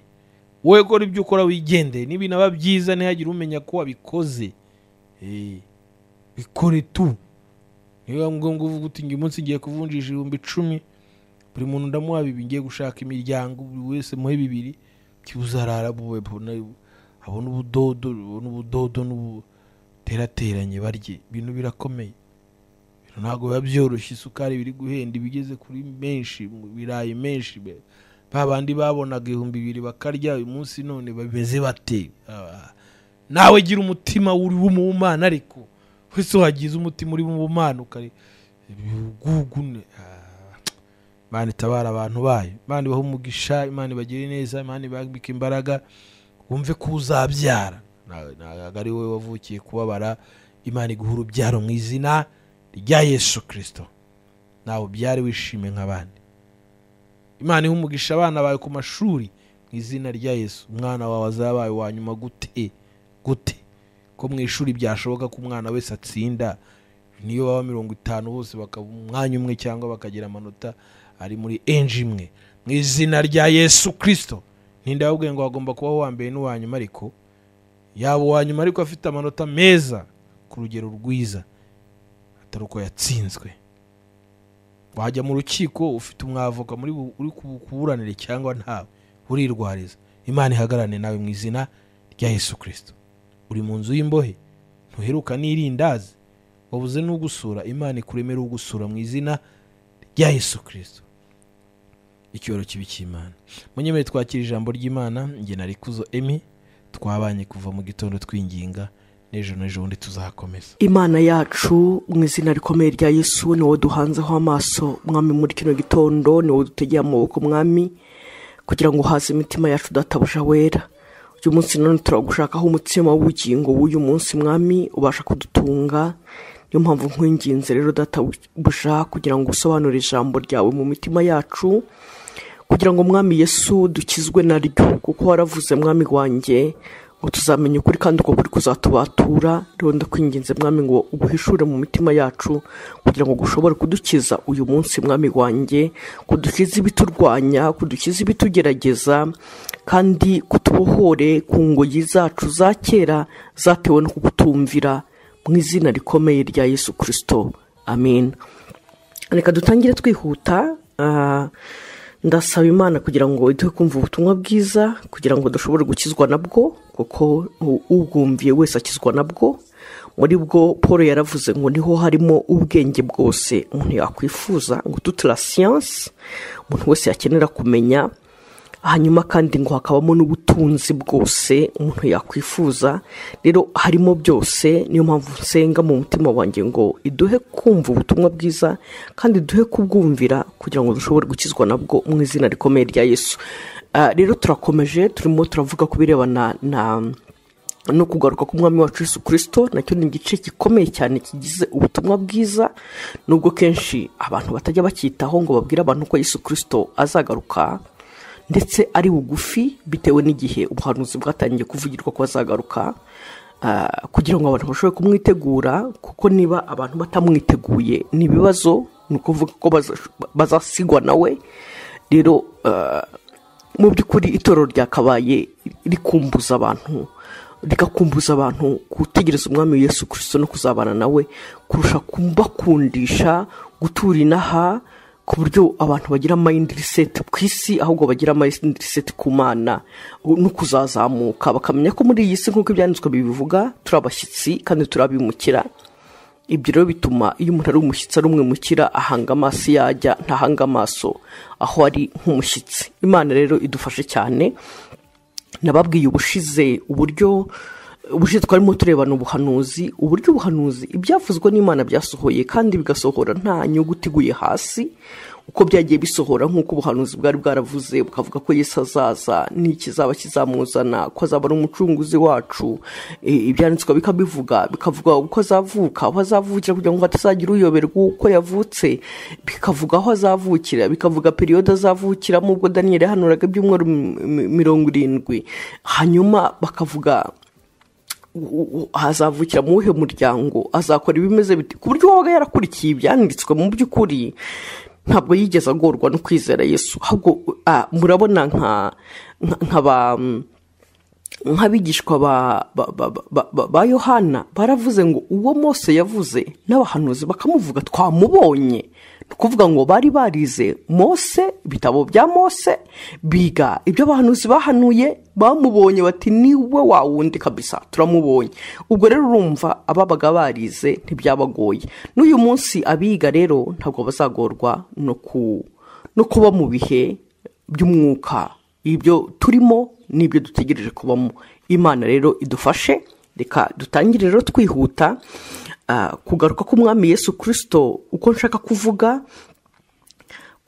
wowe gora ibyo ukora wigendeye n'ibinaba byiza ntihagire umenya ko wabikoze Eh, bikore tu niba ngombwa uvuga uti uyu munsi ngiye kuvunjisha ibihumbi icumi buri muntu ndamuha bibiri ngiye gushaka imiryango buri wese muhe bibiri kibuze arara buwe bona- abone ubudodo abone ubudodo n'ubuterateranye barye ibintu birakomeye Ibintu ntabwo biba byoroshye isukari biri guhenda ibigeze kuri menshi mu birayi menshi be ba bandi babonaga ibihumbi bibiri bakarya uyu munsi none bameze bate Ah, nawe gira umutima uri w'umumana ariko wese wagize umutima uri w'umumana ukari ibigugune Ah, imana itabara abantu bayo imana ibaha umugisha imana ibagire neza imana ibambike imbaraga wumve ko uzabyara Na- ntabwo ari wowe wavukiye kubabara imana iguha urubyaro mu izina rya yesu kirisito nawe ubyare wishime nk'abandi imana ihe umugisha abana bawe ku mashuri mu izina rya yesu umwana wawe azabaye wa nyuma gute gute ko mu ishuri byashoboka ko umwana wese atsinda niyo baba mirongo itanu bose bakaba umwanya umwe cyangwa bakagira amanota ari muri enji imwe mu izina rya yesu kirisito ninde wabwiye ngo hagomba kubaho uwa mbere n'uwa nyuma ariko yaba uwa nyuma ariko afite amanota meza ku rugero rwiza atari uko yatsinzwe wajya mu rukiko ufite umwavoka muri bu- uri ku- kuburanire cyangwa ntawe urirwariza imana ihagararane nawe mu izina rya yesu kirisito uri mu nzu y'imbohe ntuheruka n'irindazi wabuze n'ugusura imana ikuremera ugusura mu izina rya yesu kirisito icyoro kibi cy'imana munyemere twakira ijambo ry'imana njye na rikuzo emi twabanye kuva mu gitondo twinginga n'ejo n'ejo bundi tuzakomeza imana yacu mu izina rikomeye rya yesu ni wowe duhanzeho amaso mwami muri kino gitondo ni wowe dutegeye amaboko mwami kugira ngo uhaze imitima yacu databuja wera uyu munsi none turagushakaho umutsima w'ubugingo w'uyu munsi mwami ubasha kudutunga niyo mpamvu nkwinginze rero databuja kugira ngo usobanure ijambo ryawe mu mitima yacu kugira ngo mwami yesu dukizwe naryo kuko waravuze mwami wanjye ngo tuzamenya ukuri kandi uko kuri kuzatubatura rero ndakwinginze mwami ngo uguhishure mu mitima yacu kugira ngo gushobore kudukiza uyu munsi mwami wanjye kudukiza ibiturwanya kudukiza ibitugerageza kandi kutubohore ku ngoyi zacu za kera zatewe no kugutumvira mu izina rikomeye rya yesu kirisito amen reka dutangire twihuta ah, ndasaba imana kugira ngo iduhe kumva ubutumwa bwiza kugira ngo dushobore gukizwa nabwo kuko u- ubwumviye wese akizwa nabwo muri bwo paul yaravuze ngo niho harimo ubwenge bwose umuntu yakwifuza ngo toute la science umuntu wese yakenera kumenya hanyuma kandi ngo hakabamo n'ubutunzi bwose umuntu yakwifuza rero harimo byose niyo mpamvu nsenga mu mutima wanjye ngo iduhe kumva ubutumwa bwiza kandi duhe kubwumvira kugira ngo dushobore gukizwa nabwo mu izina rikomeye rya yesu Ah, rero turakomeje turimo turavuga ku birebana na no kugaruka k'umwami wacu Yesu kirisito nacyo ni igice gikomeye cyane kigize ubutumwa bwiza nubwo kenshi abantu batajya bacyitaho ngo babwire abantu ko Yesu kirisito azagaruka ndetse ari bugufi bitewe n'igihe ubuhanuzi bwatangiye kuvugirwa ko azagaruka ah, kugira ngo abantu bashobore kumwitegura kuko niba abantu batamwiteguye ni ibibazo ni ukuvuga ko baza- bazasigwa nawe rero ah, mu by'ukuri itorero ryakabaye rikumbuza abantu rigakumbuza abantu gutegereza umwami wa yesu kirisito no kuzabana nawe kurusha kubakundisha gutura inaha ku buryo abantu bagira mind reset ku isi ahubwo bagira mind reset ku mana no kuzazamuka bakamenya ko muri iyi si nk'uko ibyanditswe bibivuga turi abashyitsi kandi turabimukira ibyo rero bituma iyo umuntu ari umushyitsi ari umwimukira ahanga amaso iyo ajya ntahanga amaso aho ari nk'umushyitsi imana rero idufashe cyane nababwiye ubushize uburyo ubushize twarimo turebana ubuhanuzi uburyo ubuhanuzi ibyavuzwe n'imana byasohoye kandi bigasohora nta nyuguti iguye hasi uko byagiye bisohora nk'uko ubuhanuzi bwari bwaravuze bukavuga ko yesu azaza n'ikizaba kizamuzana ko azaba ari umucunguzi wacu e, ibyanditswe bikabivuga bikavuga uko azavuka aho azavukira kugira ngo hatazagira uyoberwa uko yavutse bikavuga aho azavukira bikavuga periyode azavukiramo ubwo daniyeli yahanuraga ibyumweru mi- mi- mirongo irindwi hanyuma bakavuga u- u- hazavukira mu wuhe muryango azakora ibimeze bite ku buryo wabaga yarakurikiye ibyanditswe mu by'ukuri ntabwo yigeze agorwa no kwizera yesu ahubwo ah, murabona nka nka- nka ba nk'abigishwa ba- ba- ba- ba- ba- ba yohana baravuze ngo uwo mose yavuze n'abahanuzi bakamuvuga twamubonye ni ukuvuga ngo bari barize mose ibitabo bya mose biga ibyo abahanuzi bahanuye bamubonye bati niwe wa wundi kabisa turamubonye ubwo rero urumva ababaga barize ntibyabagoye n'uyu munsi abiga rero ntabwo bazagorwa no ku- no kuba mu bihe by'umwuka ibyo turimo n'ibyo dutegereje kubamo imana rero idufashe reka dutangire rero twihuta ah, kugaruka k'umwami yesu kirisito uko nshaka kuvuga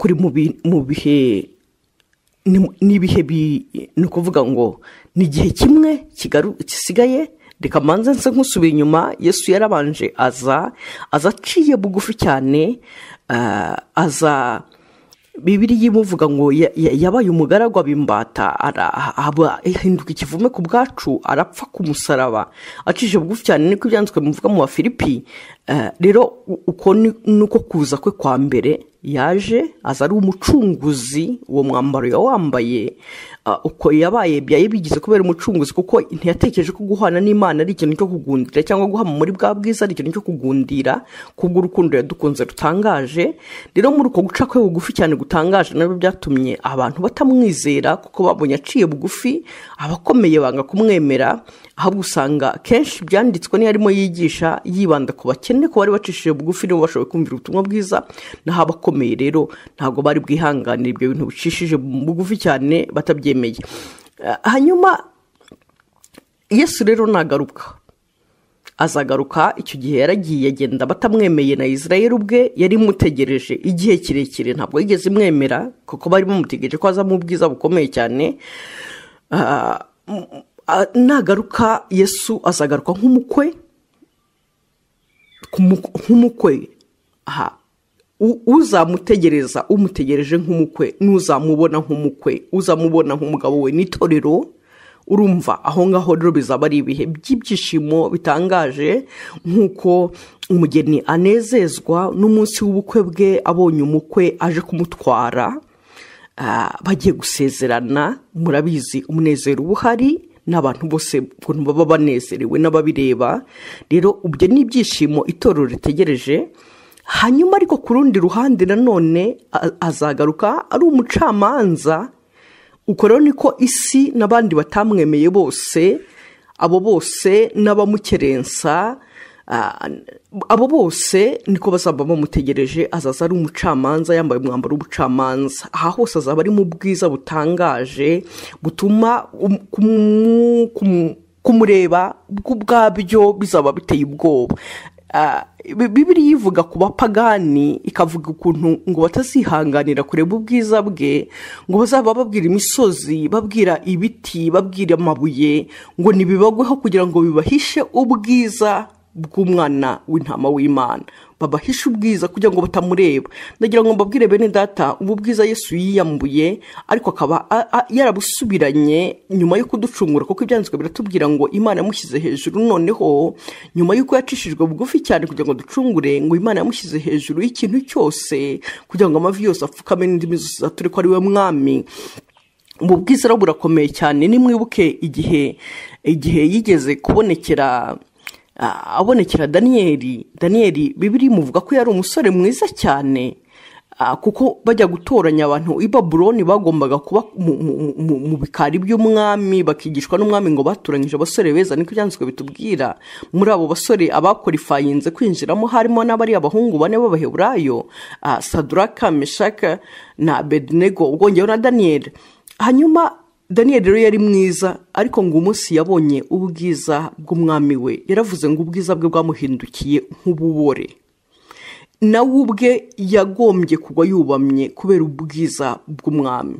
kuri mu bi- mu bihe ni- n'ibihe bi ni ukuvuga ngo ni igihe kimwe kigaru- gisigaye reka manze nse nk'usubira inyuma yesu yarabanje aza aza aciye bugufi cyane ah, aza bibiriya imuvuga ngo ya- ya- yabaye umugaragu bimbata ahinduka ikivume ku bwacu arapfa ku musaraba acishije bugufi cyane niko ibyanditswe bivuga mu bafilipi Eh, rero u- uko ni- nuko kuza kwe kwa mbere yaje aza ari umucunguzi uwo mwambaro yawambaye ah, uko yabaye byaye bigize kubera umucunguzi kuko ntiyatekereje ko guhana n'imana ari ikintu cyo kugundira cyangwa guhama muri bwa bwiza ari ikintu cyo kugundira kubw'urukundo yadukunze rutangaje rero muri uko guca kwe bugufi cyane gutangaje nabyo byatumye abantu batamwizera kuko babonye aciye bugufi abakomeye banga kumwemera ahubwo usanga kenshi ibyanditswe niyo arimo yigisha yibanda ku bakene ko bari bacishije bugufi nibo bashoboye kumvira ubutumwa bwiza naho abakomeye rero ntabwo bari bwihanganire ibyo bintu bicishije bugufi cyane batabyemeye Eh, hanyuma yesu rero nagaruka azagaruka icyo gihe yaragiye agenda batamwemeye na israel ubwe yari imutegereje igihe kirekire ntabwo yigeze imwemera kuko bari bamutegereje ko azamo ubwiza bukomeye cyane Ah, m- ah, nagaruka yesu azagaruka nk'umukwe kumu- nk'umukwe aha U- uzamutegereza umutegereje nk'umukwe n'uzamubona nk'umukwe uzamubona nk'umugabo we n'itorero urumva aho ngaho rero bizaba ari ibihe by'ibyishimo bitangaje nk'uko umugeni anezezwa n'umunsi w'ubukwe bwe abonye umukwe aje kumutwara Ah, bagiye gusezerana murabizi umunezero uba uhari n'abantu bose ukuntu baba banezerewe n'ababireba rero ibyo ni ibyishimo itorero ritegereje hanyuma ariko ku rundi ruhande nanone a- azagaruka ari umucamanza uko rero niko isi n'abandi batamwemeye bose abo bose n'abamukerensa ah, abo bose niko bazaba bamutegereje azaza ari umucamanza yambaye umwambaro w'ubucamanza aha hose azaba ari mu bwiza butangaje butuma um- kumu- kumu- kumureba bwabyo bizaba biteye ubwoba Ah, Bi- bibiriya ivuga ku bapagani ikavuga ukuntu ngo batazihanganira kureba ubwiza bwe ngo bazaba babwira imisozi babwira ibiti babwira amabuye ngo nibibagweho kugira ngo bibahishe ubwiza bw'umwana w'intama w'imana babahishe ubwiza kugira ngo batamureba ndagira ngo mbabwire bene data ubu bwiza yesu yiyambuye ariko akaba a- a- yarabusubiranye nyuma yo kuducungura kuko ibyanditswe biratubwira ngo imana yamushyize hejuru noneho nyuma y'uko yacishijwe bugufi cyane kugira ngo ducungure ngo imana yamushyize hejuru y'ikintu cyose kugira ngo amavi yose apfukame n'indimi zose zature ko ari we mwami ubu bwiza rero burakomeye cyane nimwibuke igihe igihe yigeze kubonekera ah, abonekera daniyeli daniyeli bibiri imuvuga ko yari umusore mwiza cyane ah, kuko bajya gutoranya abantu i babuloni bagombaga kuba mu- mu- mu- mu bikari by'umwami bakigishwa n'umwami ngo batoranyije abasore beza niko ibyanditswe bitubwira muri abo basore abakorifayinze kwinjiramo harimo n'abari abahungu bane b'abaheburayo ah, saduraka meshaka na abedinego ubwongeyeho na daniyeli hanyuma daniyeli rero yari mwiza ariko ngo umunsi yabonye ubwiza bw'umwami we yaravuze ngo ubwiza bwe bwamuhindukiye nk'ububore nawe ubwe yagombye kugwa yubamye kubera ubwiza bw'umwami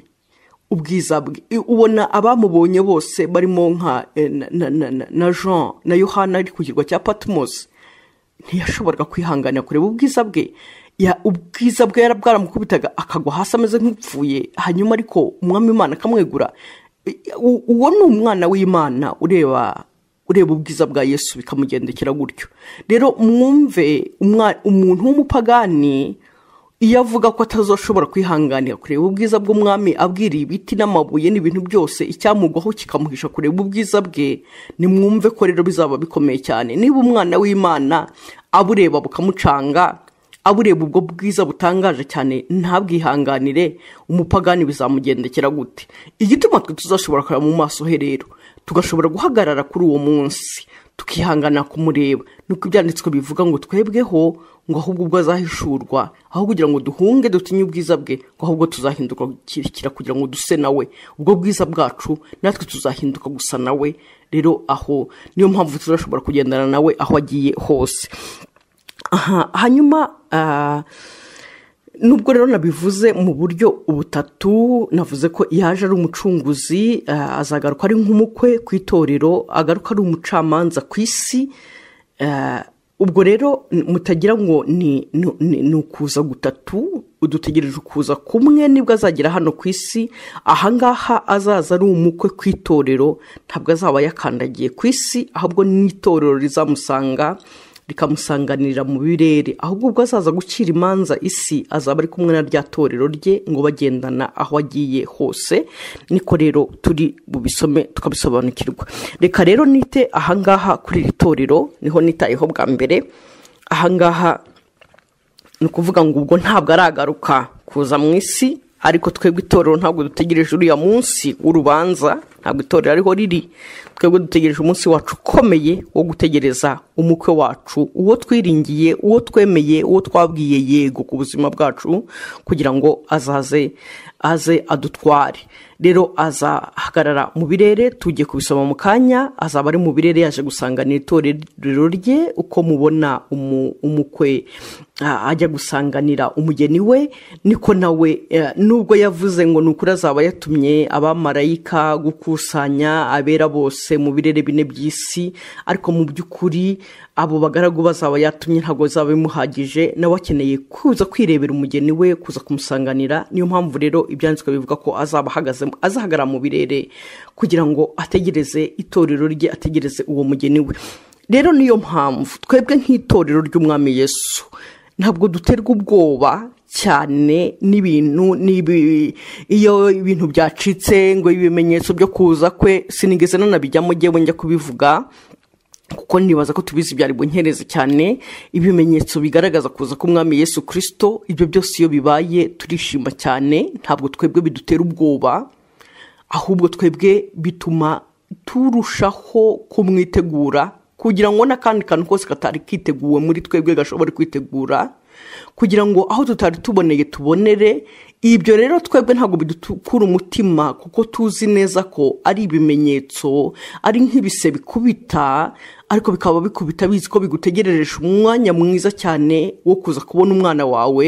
ubwiza bwe ubona abamubonye bose barimo nka eh, na- na- na- na jean na yohana ari ku kirwa cya patimosi ntiyashoboraga kwihanganira kureba ubwiza bwe Ya- ubwiza bwe yari bwaramukubitaga akagwa hasi ameze nk'upfuye hanyuma ariko umwami imana akamwegura U- uwo ni umwana w'imana ureba ureba ubwiza bwa yesu bikamugendekera gutyo rero mwumve umwa- umuntu w'umupagani iyo avuga ko atazashobora kwihanganira kureba ubwiza bw'umwami abwiriye ibiti n'amabuye n'ibintu byose icyamugwaho kikamuhisha kureba ubwiza bwe nimwumve ko rero bizaba bikomeye cyane niba umwana w'imana abureba bukamucanga abureba ubwo bwiza butangaje cyane ntabwihanganire umupagani bizamugendekera gute igituma twe tuzashobora kureba mu maso he rero tugashobora guhagarara kuri uwo munsi tukihangana kumureba nuko ibyanditswe bivuga ngo twebweho ngo ahubwo ubwo azahishurwa aho kugira ngo duhunge dutinye ubwiza bwe ngo ahubwo tuzahinduka kirekira kugira ngo duse nawe ubwo bwiza bwacu natwe tuzahinduka gusa nawe rero aho niyo mpamvu tuzashobora kugendana nawe aho agiye hose aha hanyuma ah, nubwo rero nabivuze mu buryo butatu navuze ko yaje ari umucunguzi ah, azagaruka ari nk'umukwe ku itorero agaruka ari umucamanza ku isi Ah, ubwo rero n- mutagira ngo ni ni- ni- ni ukuza gutatu dutegereje ukuza kumwe nibwo azagera hano ku isi ahangaha azaza ari umukwe ku itorero ntabwo azaba yakandagiye ku isi ahubwo n'itorero rizamusanga rikamusanganira mu birere ahubwo ubwo azaza gucira imanza isi azaba ari kumwe na rya torero rye ngo bagendana aho agiye hose niko rero turi bubisome tukabisobanukirwa reka rero nite ahangaha kuri iri torero niho nitayeho bwa mbere ahangaha ni ukuvuga ngo ubwo ntabwo aragaruka kuza mu isi ariko twebwe itorero ntabwo dutegereje uriya munsi w'urubanza ntabwo itorero ariho riri twebwe dutegereje umunsi wacu ukomeye wo gutegereza umukwe wacu uwo twiringiye uwo twemeye uwo twabwiye yego ku buzima bwacu kugira ngo azaze aze adutware rero azahagarara mu birere tugiye kubisoma mu kanya azaba ari mu birere yaje gusanganira itorero rye uko mubona umu- umukwe ah, ajya gusanganira umugeni we niko nawe eh, nubwo yavuze ngo ni ukuri azaba yatumye abamarayika gukusanya abera bose mu birere bine by'isi ariko mu by'ukuri abo bagaragu bazaba yatumye ntabwo bizaba bimuhagije nawe akeneye kuza kwirebera umugeni we kuza kumusanganira niyo mpamvu rero ibyanditswe bivuga ko azaba ahagaze azahagarara mu birere kugira ngo ategereze itorero rye ategereze uwo mugeni we rero niyo mpamvu twebwe nk'itorero ry'umwami yesu ntabwo duterwa ubwoba cyane n'ibintu n'ibi iyo ibintu byacitse ngo ibimenyetso byo kuza kwe sinigeze nanabijyamo njyewe njya kubivuga kuko nibaza ko tubizi byari bunkereze cyane ibimenyetso bigaragaza kuza k'umwami yesu kirisito ibyo byose iyo bibaye turishima cyane ntabwo twebwe bidutera ubwoba ahubwo twebwe bituma turushaho kumwitegura kugira ngo n'akandi kantu kose katari kiteguwe muri twebwe gashobore kwitegura kugira ngo aho tutari tuboneye tubonere ibyo rero twebwe ntabwo bidukura umutima kuko tuzi neza ko ari ibimenyetso ari nk'ibise bikubita ariko bikaba bikubita bizi ko bigutegerereje umwanya mwiza cyane wo kuza kubona umwana wawe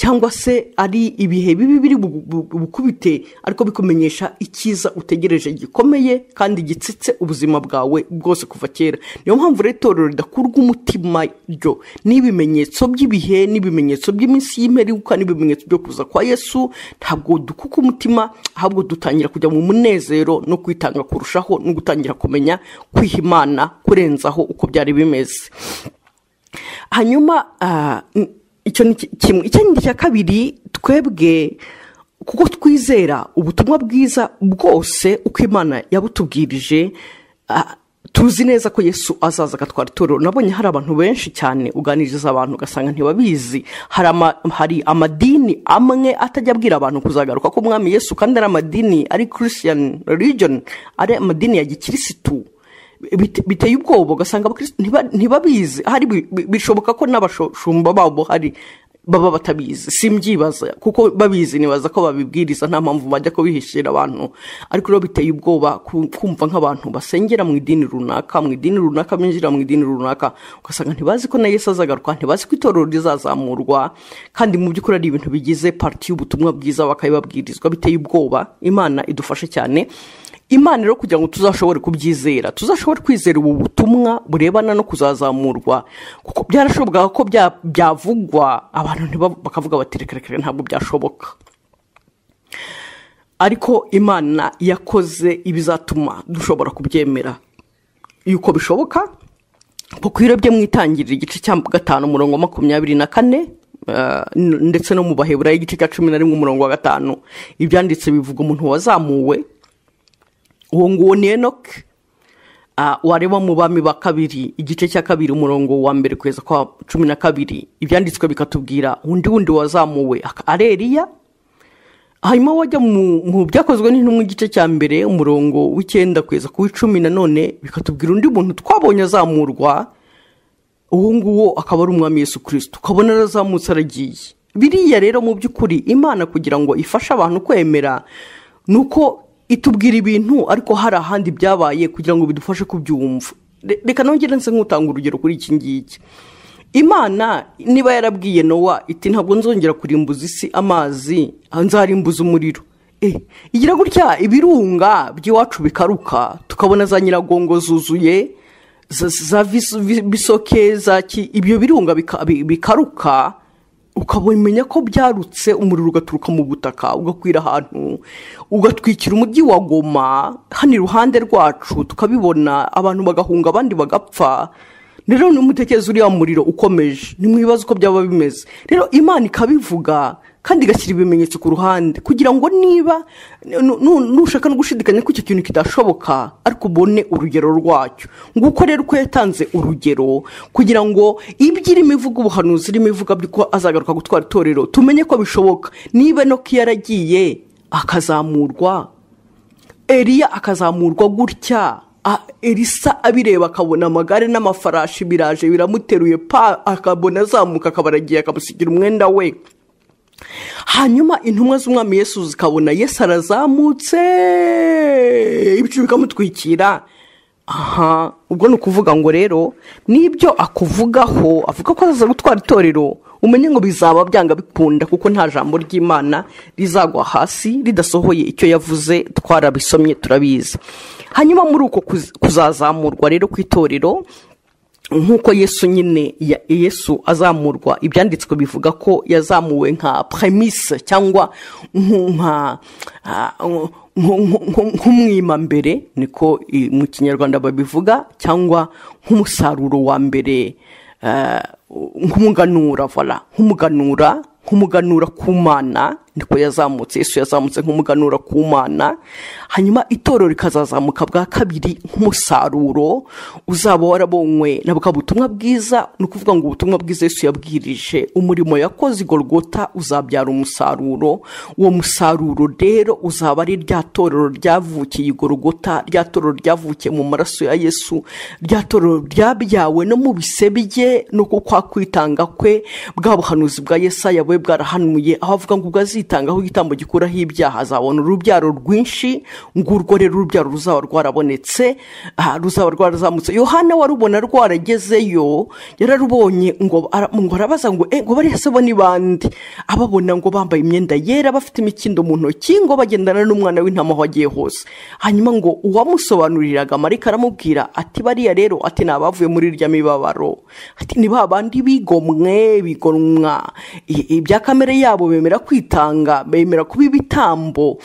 cyangwa se ari ibihe bibi biri bu- bu- bukubite ariko bikumenyesha icyiza utegereje gikomeye kandi gitsitse ubuzima bwawe bwose kuva kera niyo mpamvu rero itorero ridakurwa umutima ryo n'ibimenyetso by'ibihe n'ibimenyetso by'iminsi y'imperiuka n'ibimenyetso byo kuza kwa yesu ntabwo dukuka umutima ahubwo dutangira kujya mu munezero no kwitanga kurushaho no gutangira kumenya kwiha imana kurenzaho uko byari bimeze hanyuma ah, n- icyo ni ki- kimwe ikindi cya kabiri twebwe kuko twizera ubutumwa bwiza bwose uko imana yabutubwirije ah, tuzi neza ko yesu azaza agatwara itorero nabonye hari abantu benshi cyane uganiriza abantu ugasanga ntibabizi hari, ama, hari amadini amwe atajya abwira abantu kuzagaruka ko umwami yesu kandi ari amadini ari christian religion ari amadini ya gikirisitu bite- biteye ubwoba ugasanga abakristo ntiba- ntibabizi hari bi- bi- bishoboka ko n'abashumba babo hari baba batabizi simbyibaza kuko babizi nibaza ko babibwiriza nta mpamvu bajya kubihishira abantu ariko rero biteye ubwoba ku- kumva nk'abantu basengera mu idini runaka mu idini runaka binjira mu idini runaka ugasanga ntibazi ko na yesu azagaruka ntibazi ko itorero rizazamurwa kandi mu by'ukuri ari ibintu bigize pariti y'ubutumwa bwiza bakabibabwirizwa biteye ubwoba imana idufashe cyane imana rero kugira ngo tuzashobore kubyizera tuzashobore kwizera ubu butumwa burebana no kuzazamurwa kuko byarashobokaga ko bya- byavugwa abantu ntibab- bakavuga bati reka reka reka, ntabwo byashoboka ariko imana yakoze ibizatuma dushobora kubyemera yuko bishoboka kuko ibiro bye mwitangirira igice cya gatanu umurongo wa makumyabiri na kane eh, n- ndetse no mu baheburayo igice cya cumi na rimwe umurongo wa gatanu ibyanditse bivuga umuntu wazamuwe uwo nguwo ni enoke Ah, wareba mu bami ba kabiri igice cya kabiri umurongo wa mbere kweza kwa cumi na kabiri ibyanditswe bikatubwira undi wundi wazamuwe aka- ari eriya hanyuma wajya mu mu byakozwe n'intumwa igice cya mbere umurongo w'icyenda kweza ku w'icumi nanone bikatubwira undi muntu twabonye azamurwa uwo nguwo akaba ari umwami Yesu kirisito ukabona arazamutse aragiye biriya rero mu by'ukuri imana kugira ngo ifashe abantu kwemera ni uko itubwira ibintu ariko hari ahandi byabaye kugira ngo bidufashe kubyumva Re- reka nongere nse nk'utanga urugero kuri iki ngiki imana niba yarabwiye nowa iti ntabwo nzongera kurimbuza isi amazi nzarimbuza umuriro Eh, igira gutya ibirunga by'iwacu bikaruka tukabona za nyiragongo zuzuye za- za vis- vi- bisoke za ki ibyo birunga bika- bi- bikaruka ukabimenya ko byarutse umuriro ugaturuka mu butaka ugakwira ahantu ugatwikira umujyi wa goma hano iruhande rwacu tukabibona abantu bagahunga abandi bagapfa rero nimutekereza uriya muriro ukomeje nimwibaza uko byaba bimeze rero imana ikabivuga kandi igashyira ibimenyetso ku ruhande kugira ngo niba nu- nu- nushaka no gushidikanya ko icyo kintu kidashoboka ariko ubone urugero rwacyo nguko rero uko yatanze urugero kugira ngo ibyo irimo ivuga ubuhanuzi irimo ivuga ko azagaruka gutwara itorero tumenye ko bishoboka niba no ko yaragiye akazamurwa eliya akazamurwa gutya a- elisa abireba akabona amagare n'amafarashi biraje biramuteruye pa akabona azamuka akaba aragiye akamusigira umwenda we hanyuma intumwa z'umwami yesu zikabona yesu arazamutse ibicu bikamutwikira aha ubwo ni ukuvuga ngo rero n'ibyo akuvugaho avuga ko azaza gutwara itorero umenye ngo bizaba byanga bikunda kuko nta jambo ry'imana rizagwa hasi ridasohoye icyo yavuze twarabisomye turabizi hanyuma muri uko kuz- kuzazamurwa rero kw'itorero nk'uko yesu nyine ya- yesu azamurwa ibyanditswe bivuga ko yazamuwe nka premise cyangwa nku- nka ah, nku- nku- nku- nk'umwimambere niko i- mu kinyarwanda babivuga cyangwa nk'umusaruro wa mbere eh, nk'umuganura vola nk'umuganura nk'umuganura ku mana niko yazamutse yesu yazamutse nk'umuganura ku mana hanyuma itorero rikazazamuka bwa kabiri nk'umusaruro uzaba warabonywe na bwa butumwa bwiza ni ukuvuga ngo ubutumwa bwiza yesu yabwirije umurimo yakoze i Golgotha uzabyara umusaruro uwo musaruro rero uzaba ari rya torero ryavukiye i Golgotha rya torero ryavukiye mu maraso ya yesu rya torero ryabyawe no mu bisebe bye no ku kwa kwitanga kwe bwa buhanuzi bwa yesaya bwe bwarahanuye aho avuga ngo ubwo azitangaho igitambo gikuraho ibyaha azabona urubyaro rwinshi ngurwo rero urubyaro ruzaba rwarabonetse ah, ruzaba rwarazamutse yohana warubona rwaragezeyo yararubonye ngo ara- ngo arabaza ngo e ngo barese bo ni bande ababona ngo bambaye imyenda yera bafite imikindo mu ntoki ngo bagendana n'umwana w'intama aho agiye hose hanyuma ngo uwamusobanuriraga marika aramubwira ati bariya rero ati ni abavuye muri rya mibabaro ati ni ba bandi bigomwe bigonwa i- ibya kamere yabo bemera kwitanga bemera kuba ibitambo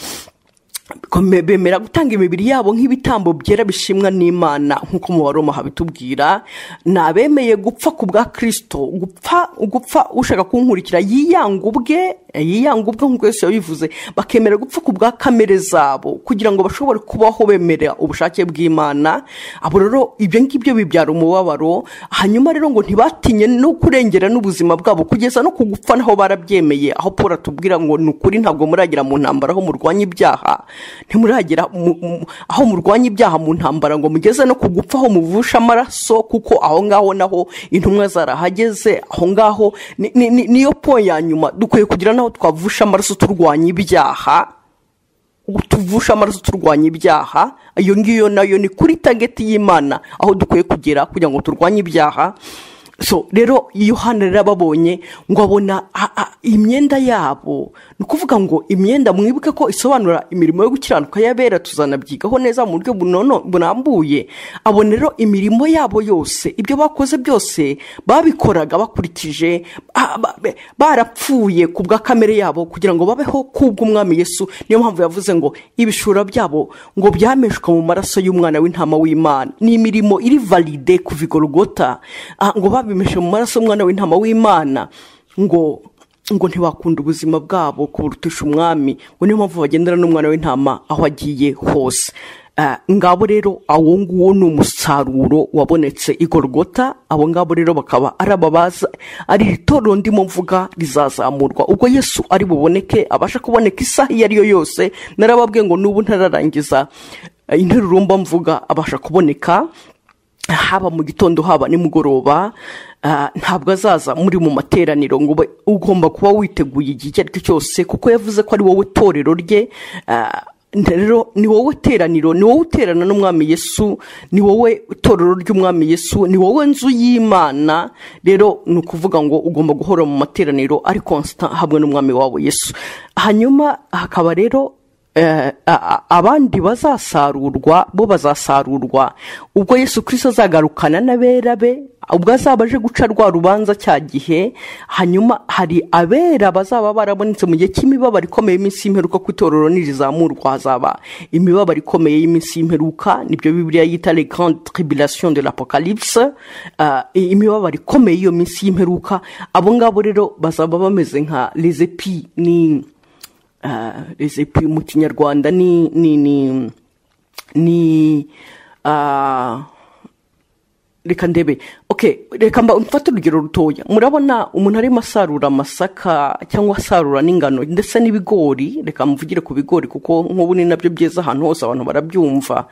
Kome- bemera gutanga imibiri yabo nk'ibitambo byera bishimwa n'imana nk'uko mu baroma habitubwira ni abemeye gupfa ku bwa kirisito gupfa gupfa ushaka kunkurikira yiyanga ubwe yiyanga ubwe nk'uko yesu yabivuze bakemera gupfa ku bwa kamere zabo kugira ngo bashobore kubaho bemera ubushake bw'imana abo rero ibyo ngibyo bibyara umubabaro hanyuma rero ngo ntibatinye no kurengera n'ubuzima bwabo kugeza no ku gupfa naho barabyemeye aho paul atubwira ngo ni ukuri ntabwo muragera mu ntambara aho murwanya ibyaha ntimuragera mu- mu- aho murwanya ibyaha mu ntambara ngo mugeze no ku gupfa aho muvusha amaraso kuko aho ngaho naho intumwa zarahageze aho ngaho ni- ni- ni- niyo po ya nyuma dukwiye kugira n'aho twavusha amaraso turwanya ibyaha tuvusha amaraso turwanya ibyaha iyo ngiyo nayo ni kuri tageti y'imana aho dukwiye kugera kugira ngo turwanye ibyaha so rero yohana rero ababonye ngo abona a- a- imyenda yabo ni ukuvuga ngo imyenda mwibuke ko isobanura imirimo yo gukiranuka y'abera tuzanabyigaho neza mu buryo bunono burambuye abona rero imirimo yabo yose ibyo bakoze byose babikoraga bakurikije ba- ba- ba- barapfuye ku bwa kamere yabo kugira ngo babeho kubw'umwami yesu niyo mpamvu yavuze ngo ibishura byabo ngo byameshwa mu maraso y'umwana w'intama w'imana ni imirimo iri valide kuva igorogota Ah, ngo babimeshe mu maraso y'umwana w'intama w'imana ngo ngo ntibakunda ubuzima bwabo kurutisha umwami ngo niyo mpamvu bagendera n'umwana w'intama aho agiye hose Ah, ngabo rero awo nguwo ni umusaruro wabonetse i gorogota abo ngabo rero bakaba ari ababaza ari itorero ndimo mvuga rizazamurwa ubwo yesu ari buboneke abasha kuboneka isaha iyo ari yo yose narababwiye ngo n'ubu ntararangiza eh, interurumba mvuga abasha kuboneka haba mu gitondo haba nimugoroba ah, ntabwo azaza muri mu materaniro ngo ube ugomba kuba witeguye igihe icyo ari cyo cyose kuko yavuze ko ari wowe torero rye ah, rero ni wowe teraniro ni wowe uterana n'umwami yesu ni wowe itorero ry'umwami yesu ni wowe nzu y'imana rero ni ukuvuga ngo ugomba guhora mu materaniro ari constant hamwe n'umwami wabo yesu hanyuma hakaba rero Eh, a- a- abandi bazasarurwa bo bazasarurwa ubwo yesu kirisito azagarukana n'abera be ubwo azaba aje guca rwa rubanza cya gihe hanyuma hari abera bazaba barabonetse mu gihe cy'imibabaro ikomeye y'iminsi y'imperuka ku itorero nirizamurwa hazaba imibabaro ikomeye y'iminsi y'imperuka nibyo bibiliya yita le grande tribulation de l'apocalypse Ah, i- imibabaro ikomeye iyo minsi y'imperuka abo ngabo rero bazaba bameze nka lezepi ni Ah, resepi mu kinyarwanda ni ni ni ni ah, reka ndebe ok reka mba mfate urugero rutoya murabona umuntu arimo asarura amasaka cyangwa asarura n'ingano ndetse n'ibigori reka mvugire ku bigori kuko nk'ubu ni nabyo byeza ahantu hose abantu barabyumva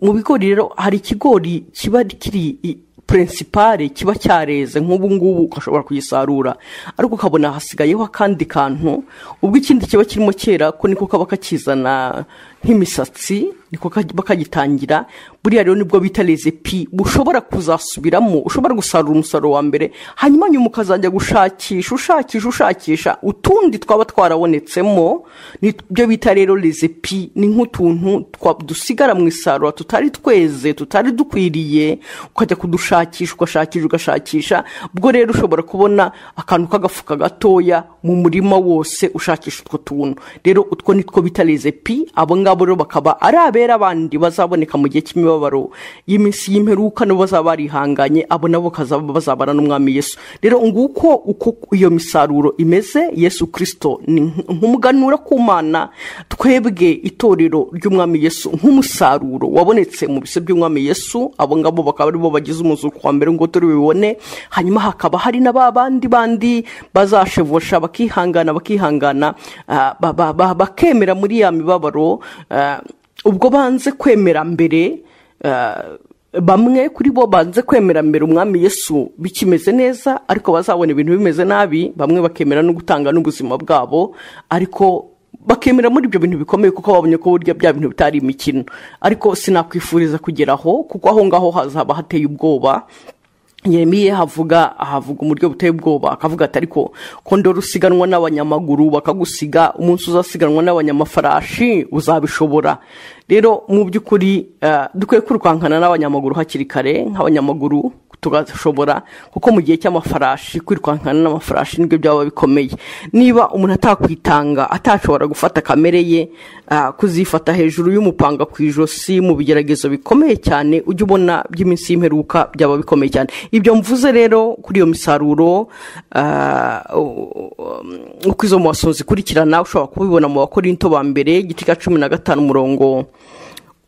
mu bigori rero hari ikigori kiba kiri i- purinsipare kiba cyareze nk'ubu ngubu ugashobora kugisarura ariko ukabona hasigayeho akandi kantu ubwo ikindi kiba kirimo kera ko niko kaba kakizana nk'imisatsi niko kag- bakagitangira buriya rero nibwo bita resepi ushobora kuzasubiramo ushobora gusarura umusaruro wa mbere hanyuma nyuma ukazajya gushakisha ushakisha ushakisha utundi twaba twarabonetsemo nibyo bita rero resepi ni nk'utuntu twa- dusigara mu isarura tutari tweze tutari dukwiriye ukajya kudushakisha ugashakisha ugashakisha ubwo rero ushobora kubona akantu k'agafuka gatoya mu murima wose ushakisha utwo tuntu rero utwo ni two bita resepi abo ngabo rero bakaba ari abera abandi bazaboneka mu gihe cy'imibabaro y'iminsi y'imperuka nabo bazaba barihanganye abo nabo bakazaba bazabana n'umwami yesu rero nguko uko iyo misaruro imeze yesu kirisito ni nk- nk'umuganura ku mana twebwe itorero ry'umwami yesu nk'umusaruro wabonetse mu bise by'umwami yesu abo ngabo bakaba aribo bagize umuzuko wa mbere ngo turi bibone hanyuma hakaba hari na ba bandi bandi bazashevosha bakihangana bakihangana ah, ba- ba- ba- bakemera muri ya mibabaro ah, ubwo banze kwemera mbere ah, bamwe kuri bo banze kwemera mbere umwami yesu bikimeze neza ariko bazabona ibintu bimeze nabi bamwe bakemera no gutanga n'ubuzima bwabo ariko bakemera muri ibyo bintu bikomeye kuko babonye ko burya bya bintu bitari imikino ariko sinakwifuriza kugeraho kuko aho ngaho hazaba hateye ubwoba Yeremiya havuga ahavuga uburyo buteye ubwoba akavuga ati ariko ko ndora usiganwa n'abanyamaguru bakagusiga umunsi uzasiganwa n'abanyamafarashi uzabishobora rero mu by'ukuri eh, dukwiye kwirukankana n'abanyamaguru hakiri kare nk'abanyamaguru tugashobora kuko mu gihe cy'amafarashi kwirukankana n'amafarashi nibyo byaba bikomeye niba umuntu atakwitanga atashobora gufata kamere ye ah, kuzifata hejuru y'umupanga ku ijosi mu bigeragezo bikomeye cyane ujya ubona by'iminsi y'imperuka byaba bikomeye cyane ibyo mvuze rero kuri iyo misaruro ah, u- u- uko izo mu basohozi ikurikirana ushobora kubibona mu bakorinto ba mbere igice cya cumi na gatanu umurongo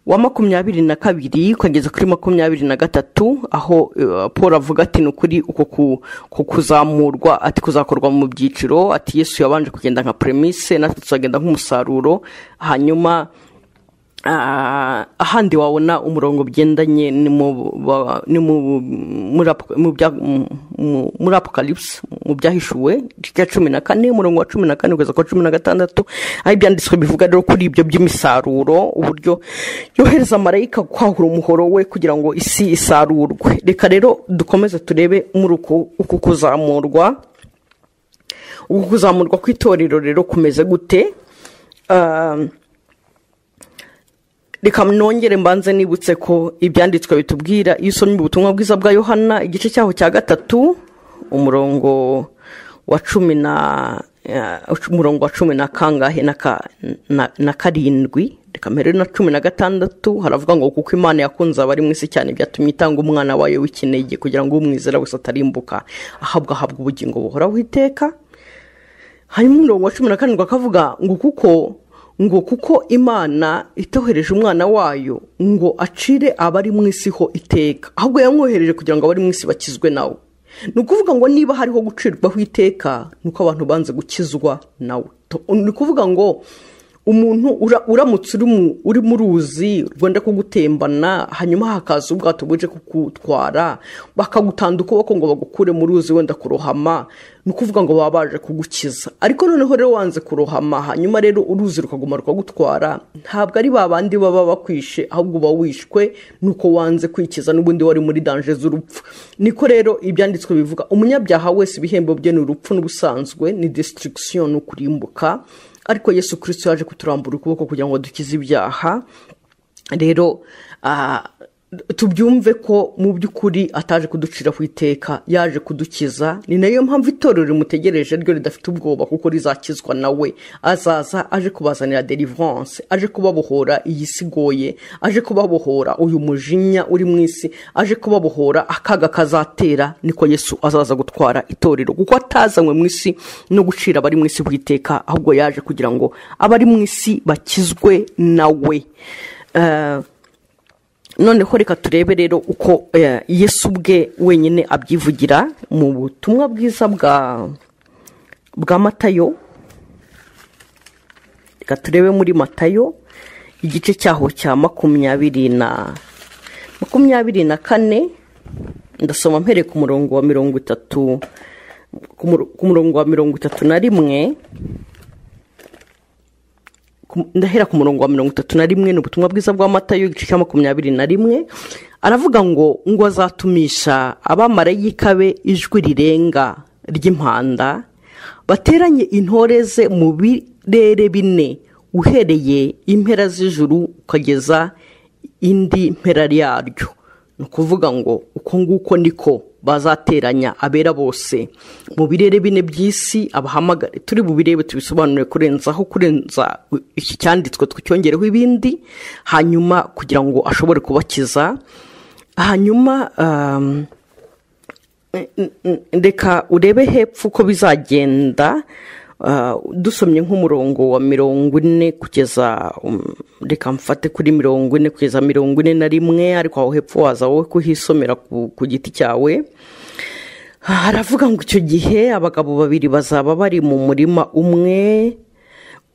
wa makumyabiri na kabiri ukageza kuri makumyabiri na gatatu aho eh, paul avuga ati ni ukuri uko ku- ku kuzamurwa ati kuzakorwa mu byiciro ati yesu yabanje kugenda nka premise natwe tuzagenda nk'umusaruro hanyuma Ah, ahandi wabona umurongo bigendanye ni mu ba- ni mu- muri apo- mu bya- mu- mu- muri apocalypse mu byahishuwe igice cya cumi na kane umurongo wa cumi na kane kugeza ku wa cumi na gatandatu aho ibyanditswe bivuga rero kuri ibyo by'imisaruro uburyo yohereza marayika kwahura umuhoro we kugira ngo isi isarurwe reka rero dukomeze turebe muri uku uku kuzamurwa uku kuzamurwa kw'itorero rero kumeze gute Ah, reka nongere mbanze nibutse ko ibyanditswe bitubwira iyo usomye ubutumwa bwiza bwa yohana igice cyaho cya gatatu umurongo wa cumi na eh, umurongo wa cumi na kangahe na ka- na- na karindwi reka mbere na cumi na gatandatu haravuga ngo kuko imana yakunze abari mu isi cyane byatumye itanga umwana wayo w'ikinege kugira ngo umwizera wese atarimbuka ahabwa ahabwa ubugingo buhoraho iteka hanyuma umurongo wa cumi na karindwi akavuga ngo kuko ngo kuko imana itohereje umwana wayo ngo acire abari mu isi ho iteka ahubwo yamwohereje kugira ngo abari mu isi bakizwe nawe ni ukuvuga ngo niba hariho gucirwaho iteka ni uko abantu banze gukizwa nawe To- ni ukuvuga ngo umuntu ura- uramutse uri mu- uri mu ruzi rwenda kugutembana hanyuma hakaza ubwato buje kugutwara bakagutanda ukuboko ngo bagukure mu ruzi wenda kurohama ni ukuvuga ngo baba baje kugukiza ariko noneho rero wanze kurohama hanyuma rero uruzi rukaguma rukagutwara ntabwo ari ba bandi baba bakwishe ahubwo uba wishwe ni uko wanze kwikiza n'ubundi wari muri danje z'urupfu niko rero ibyanditswe bivuga umunyabyaha wese ibihembo bye ni urupfu n'ubusanzwe ni destruction ni ukurimbuka ariko yesu kirisito yaje kuturambura ukuboko kugira ngo dukize ibyaha rero ah, tubyumve ko mu by'ukuri ataje kuducira ku iteka yaje kudukiza ni nayo mpamvu itorero rimutegereje ryo ridafite ubwoba kuko rizakizwa nawe azaza aje kubazanira deliverance aje kubabohora iyi si igoye aje kubabohora uyu mujinya uri mu isi aje kubabohora akaga kazatera niko yesu azaza gutwara itorero kuko atazanywe mu isi no gucira abari mu isi ku iteka ahubwo yaje kugira ngo abari mu isi bakizwe nawe Eh, noneho reka turebe rero uko eh, yesu ubwe wenyine abyivugira mu butumwa bwiza bwa bwa matayo reka turebe muri matayo igice cyaho cya makumyabiri na makumyabiri na kane ndasoma mpereye ku murongo wa mirongo itatu ku muro- ku murongo wa mirongo itatu na rimwe ku- ndahera ku murongo wa mirongo itatu na rimwe ni ubutumwa bwiza bwa matayo igice cya makumyabiri na rimwe aravuga ngo ngo azatumisha abamarayika be ijwi rirenga ry'impanda bateranye intore ze mu birere bine uhereye impera z'ijuru ukageza indi mpera yaryo ni ukuvuga ngo uko nguko niko bazateranya abera bose mu birere bine by'isi abahamagare turi bubirebe tubisobanure kurenzaho kurenza iki cyanditswe twicyongereho ibindi hanyuma kugira ngo ashobore kubakiza hanyuma um, reka urebe hepfo uko bizagenda ah, dusomye nk'umurongo wa mirongo ine kugeza um, reka mfate kuri mirongo ine kugeza mirongo ine na rimwe ariko aho hepfo waza wowe kuhisomera ku ku giti cyawe Ah, haravuga ngo icyo gihe abagabo babiri bazaba bari mu murima umwe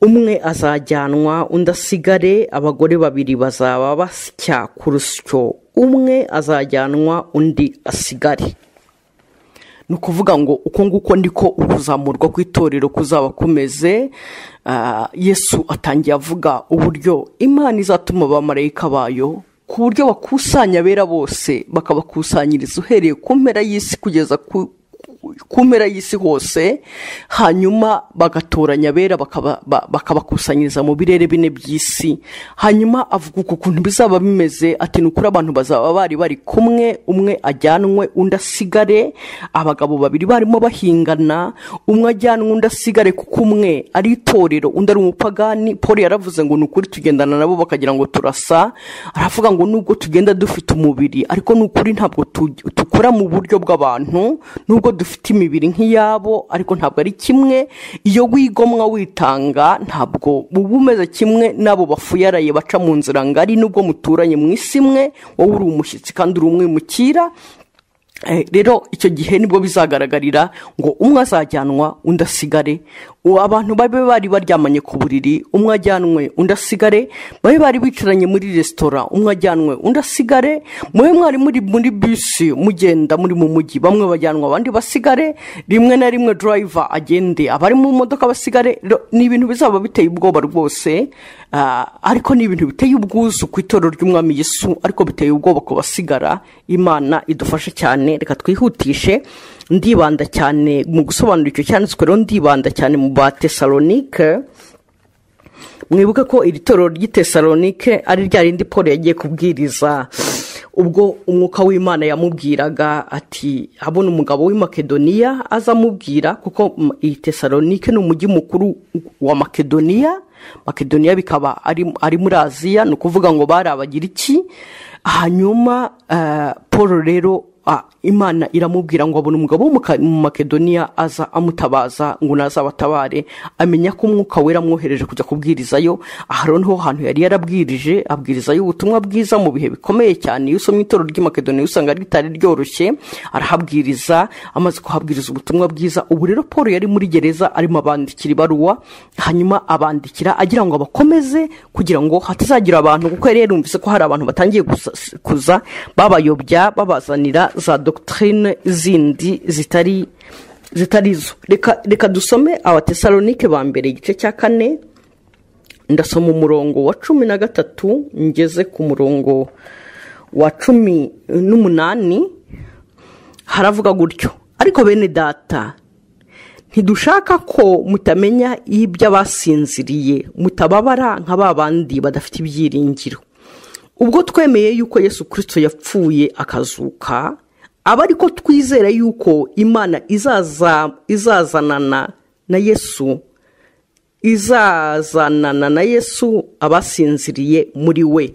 umwe azajyanwa undi asigare abagore babiri bazaba basya ku rusyo umwe azajyanwa undi asigare ni ukuvuga ngo uko nguko niko ukuzamurwa kw'itorero kuzaba kumeze Ah, yesu atangiye avuga uburyo imana izatuma abamarayika bayo ku buryo bakusanya abera bose bakabakusanyiriza uhereye ku mpera y'isi kugeza ku ku mpera y'isi hose hanyuma bagatoranya abera bakaba- ba- bakabakusanyiriza mu birere bine by'isi hanyuma avuga uku kuntu bizaba bimeze ati ni ukuri abantu bazaba bari bari kumwe umwe ajyanwe undi asigare abagabo babiri barimo bahingana umwe ajyanwe undi asigare kuko umwe ari itorero undi ari umupagani paul yaravuze ngo ni ukuri tugendana nabo bakagira ngo turasa aravuga ngo nubwo tugenda dufite umubiri ariko ni ukuri ntabwo tu- dukora mu buryo bw'abantu nubwo dufite imibiri nk'iyabo ariko ntabwo ari kimwe iyo wigomwa witanga ntabwo uba umeze kimwe n'abo bafuyaraye baca mu nzira ngari nubwo muturanye mu isi imwe wowe uri umushyitsi kandi uri umwimukira Eh, rero icyo gihe nibwo bizagaragarira ngo umwe azajyanwa undi asigare ubu abantu babe bari baryamanye ku buriri umwe ajyanwe undi asigare babe bari bicaranye muri resitora umwe ajyanwe undi asigare mube mwari muri muri bisi mugenda muri mu mujyi bamwe bajyanwa abandi basigare rimwe na rimwe durayiva agende abari mu modoka basigare Ro- ni ibintu bizaba biteye ubwoba rwose ah, ariko ni ibintu biteye ubwuzu ku itorero ry'umwami Yesu ariko biteye ubwoba ku basigara imana idufashe cyane reka twihutishe ndibanda cyane mu gusobanura icyo cyanditswe rero ndibanda cyane mu ba tesalonike mwibuke ko iri torero ry'i tesalonike ari rya rindi paul yagiye kubwiriza ubwo umwuka w'imana yamubwiraga ati abona umugabo w'i makedoniya azamubwira kuko m- iyi tesalonike ni umujyi mukuru wa makedoniya makedoniya bikaba ari, ari muri aziya ni ukuvuga ngo bari abagiriki hanyuma eh, paul rero Ah, imana iramubwira ngo abona umugabo wo mu Ka- mu makedoniya aza amutabaza ngo nazabatabare amenya ko umwuka wera amwohereje kujya kubwirizayo aha rero niho hantu yari yarabwirije abwirizayo ubutumwa bwiza mu bihe bikomeye cyane iyo usomye itorero ry'i makedoniya usanga ritari ryoroshye arahabwiriza amaze kuhabwiriza ubutumwa bwiza ubu rero paul yari muri gereza arimo abandikira ibaruwa hanyuma abandikira agira ngo abakomeze kugira ngo hatazagira abantu kuko yari yarumvise ko hari abantu batangiye gusa- kuza babayobya babazanira za dogitirine zindi zitari zitari zo reka reka dusome abatesalonike ba mbere igice cya kane ndasoma umurongo wa cumi na gatatu ngeze ku murongo wa cumi n'umunani haravuga gutyo ariko bene data ntidushaka ko mutamenya iby'abasinziriye mutababara nka ba bandi badafite ibyiringiro ubwo twemeye yuko yesu kirisito yapfuye akazuka aba ariko twizera yuko imana izaza izazanana na yesu izazanana na yesu abasinziriye muri we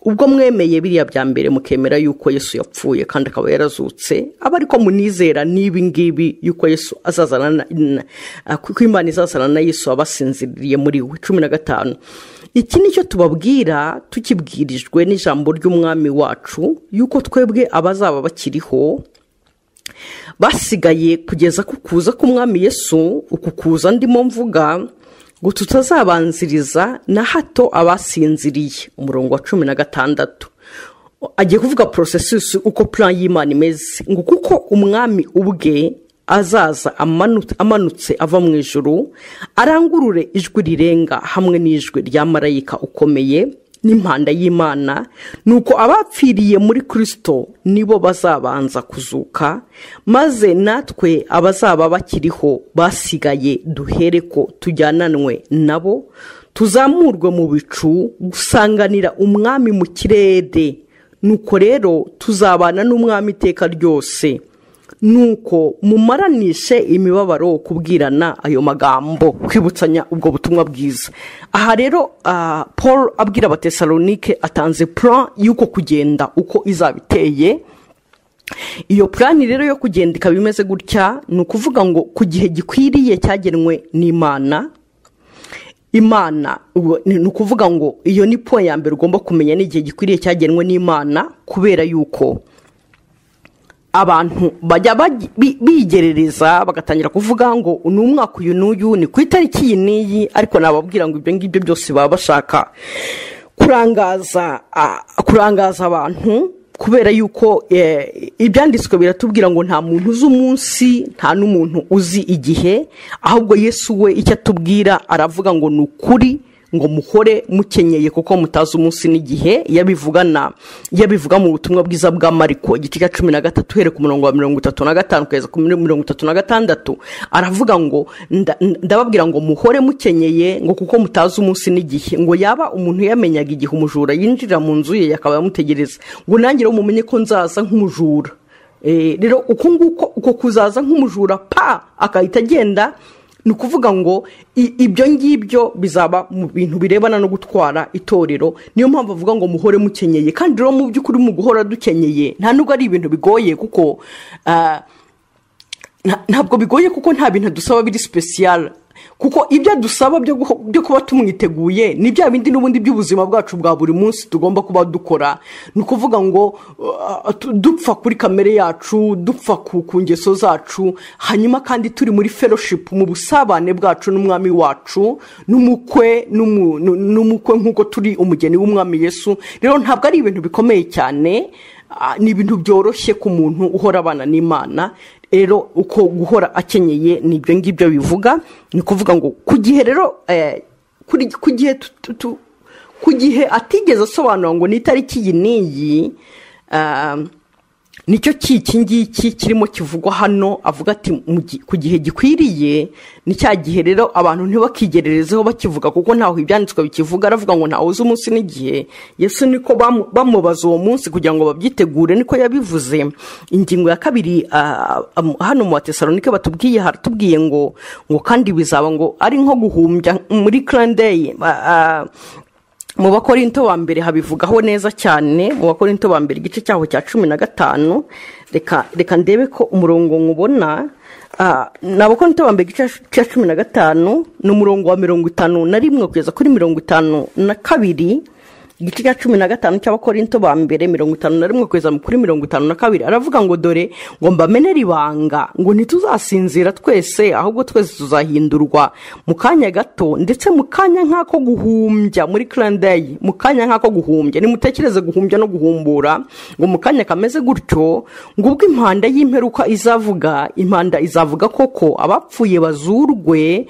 ubwo mwemeye biriya bya mbere mukemera yuko yesu yapfuye kandi akaba yarazutse aba ariko munizera n'ibi ngibi yuko yesu azazana na- na- ko imana izazana na yesu abasinziriye muri we cumi na gatanu iki ni cyo tubabwira tukibwirijwe n'ijambo ry'umwami wacu yuko twebwe abazaba bakiriho basigaye kugeza ku kuza k'umwami yesu uku kuza ndimo mvuga ngo tutazabanziriza na hato abasinziriye umurongo wa cumi na gatandatu agiye kuvuga porosesisi uko plan y'imana imeze ngo kuko umwami ubwe azaza amanu- amanutse ava mu ijuru arangurure ijwi rirenga hamwe n'ijwi rya marayika ukomeye n'impanda y'imana nuko abapfiriye muri kirisito nibo bazabanza kuzuka maze natwe abazaba bakiriho basigaye duhere ko tujyananwe nabo tuzamurwe mu bicu gusanganira umwami mu kirere nuko rero tuzabana n'umwami iteka ryose nuko mumaranishe imibabaro kubwirana ayo magambo kwibutsanya ubwo butumwa bwiza aha rero ah, paul abwira abatesalonike atanze plan y'uko kugenda uko izaba iteye iyo purani rero yo kugenda ikaba imeze gutya ni ukuvuga ngo ku gihe gikwiriye cyagenwe n'imana imana ubu- ni ni ukuvuga ngo iyo ni po ya mbere ugomba kumenya n'igihe gikwiriye cyagenwe n'imana kubera yuko abantu bajya bagi- bi- bigerereza bagatangira kuvuga ngo ni umwaka uyu n'uyu ni ku itariki iyi n'iyi ariko nababwira ngo ibyo ngibyo byose baba bashaka kurangaza ah, kurangaza abantu kubera yuko eh, ibyanditswe biratubwira ngo nta muntu uzi umunsi nta n'umuntu uzi igihe ahubwo yesu we icyo atubwira aravuga ngo ni ukuri ngo muhore mukenyeye kuko mutazi umunsi n'igihe iyo abivugana iyo abivuga mu butumwa bwiza bwa mariko igice cya cumi na gatatu uhereye ku murongo wa mirongo itatu na gatanu kugeza ku muri mirongo itatu na gatandatu aravuga ngo nda- ndababwira ngo muhore mukenyeye ngo kuko mutazi umunsi n'igihe ngo yaba umuntu yamenyaga igihe umujura yinjira mu nzu ye akaba yamutegereza ngo nanjye rero mumenye ko nzaza nk'umujura Eh, rero uku nguko uko kuzaza nk'umujura pa agahita agenda ni ukuvuga ngo i- ibyo ngibyo bizaba mu bintu birebana no gutwara itorero niyo mpamvu avuga ngo muhore mukenyeye kandi rero mu by'ukuri mu guhora dukenyeye nta nubwo ari ibintu bigoye kuko ah, nta- ntabwo bigoye kuko nta bintu dusaba biri sipesiyara kuko ibyo dusaba byo guho- byo kuba tumwiteguye ni bya bindi n'ubundi by'ubuzima bwacu bwa buri munsi tugomba kuba dukora ni ukuvuga ngo uh, tu- dupfa kuri kamere yacu dupfa ku ku ngeso zacu hanyuma kandi turi muri fellowship mu busabane bwacu n'umwami wacu n'umukwe n'umu- nu- n'umukwe nk'uko turi umugeni w'umwami yesu rero ntabwo ari ibintu bikomeye cyane ah, ni ibintu byoroshye ku muntu uhora abana n'imana rero uko guhora akenyeye ni ibyo ngibyo bivuga ni ukuvuga ngo ku gihe rero eh, kuri- ku gihe tu- tu- tu- ku gihe atigeze asobanura ngo ni itariki iyi n'iyi ah, nicyo cy'iki ngiki kirimo kivugwa hano avuga ati mu gi- ku gihe gikwiriye ni cya gihe rero abantu ntibakigererezeho bakivuga kuko ntaho ibyanditswe bikivuga aravuga ngo ntawe uzi umunsi n'igihe yesu niko bamu- bamubaza uwo munsi kugira ngo babyitegure niko yabivuze ingingo ya kabiri ah, am- hano mu batesalonike batubwiye haratubwiye ngo ngo kandi bizaba ngo ari nko guhumbya muri karandeyi mu bakorinto ba mbere habivugaho neza cyane mu bakorinto ba mbere igice cyaho cya cumi na gatanu reka reka ndebe ko umurongo nkubona Ah, ni abakorinto ba mbere igice cya cumi na gatanu ni umurongo wa mirongo itanu na rimwe kugeza kuri mirongo itanu na kabiri igice cya cumi na gatanu cy'abakorinto ba mbere mirongo itanu na rimwe kugeza kuri mirongo itanu na kabiri aravuga ngo dore ngo mbamenere ibanga ngo ntituzasinzira twese ahubwo twese tuzahindurwa mu kanya gato ndetse mu kanya nk'ako guhumbya muri karandayi mu kanya nk'ako guhumbya nimutekereze guhumbya no guhumbura ngo mu kanya kameze gutyo ngo ubwo impanda y'imperuka izavuga impanda izavuga koko abapfuye bazurwe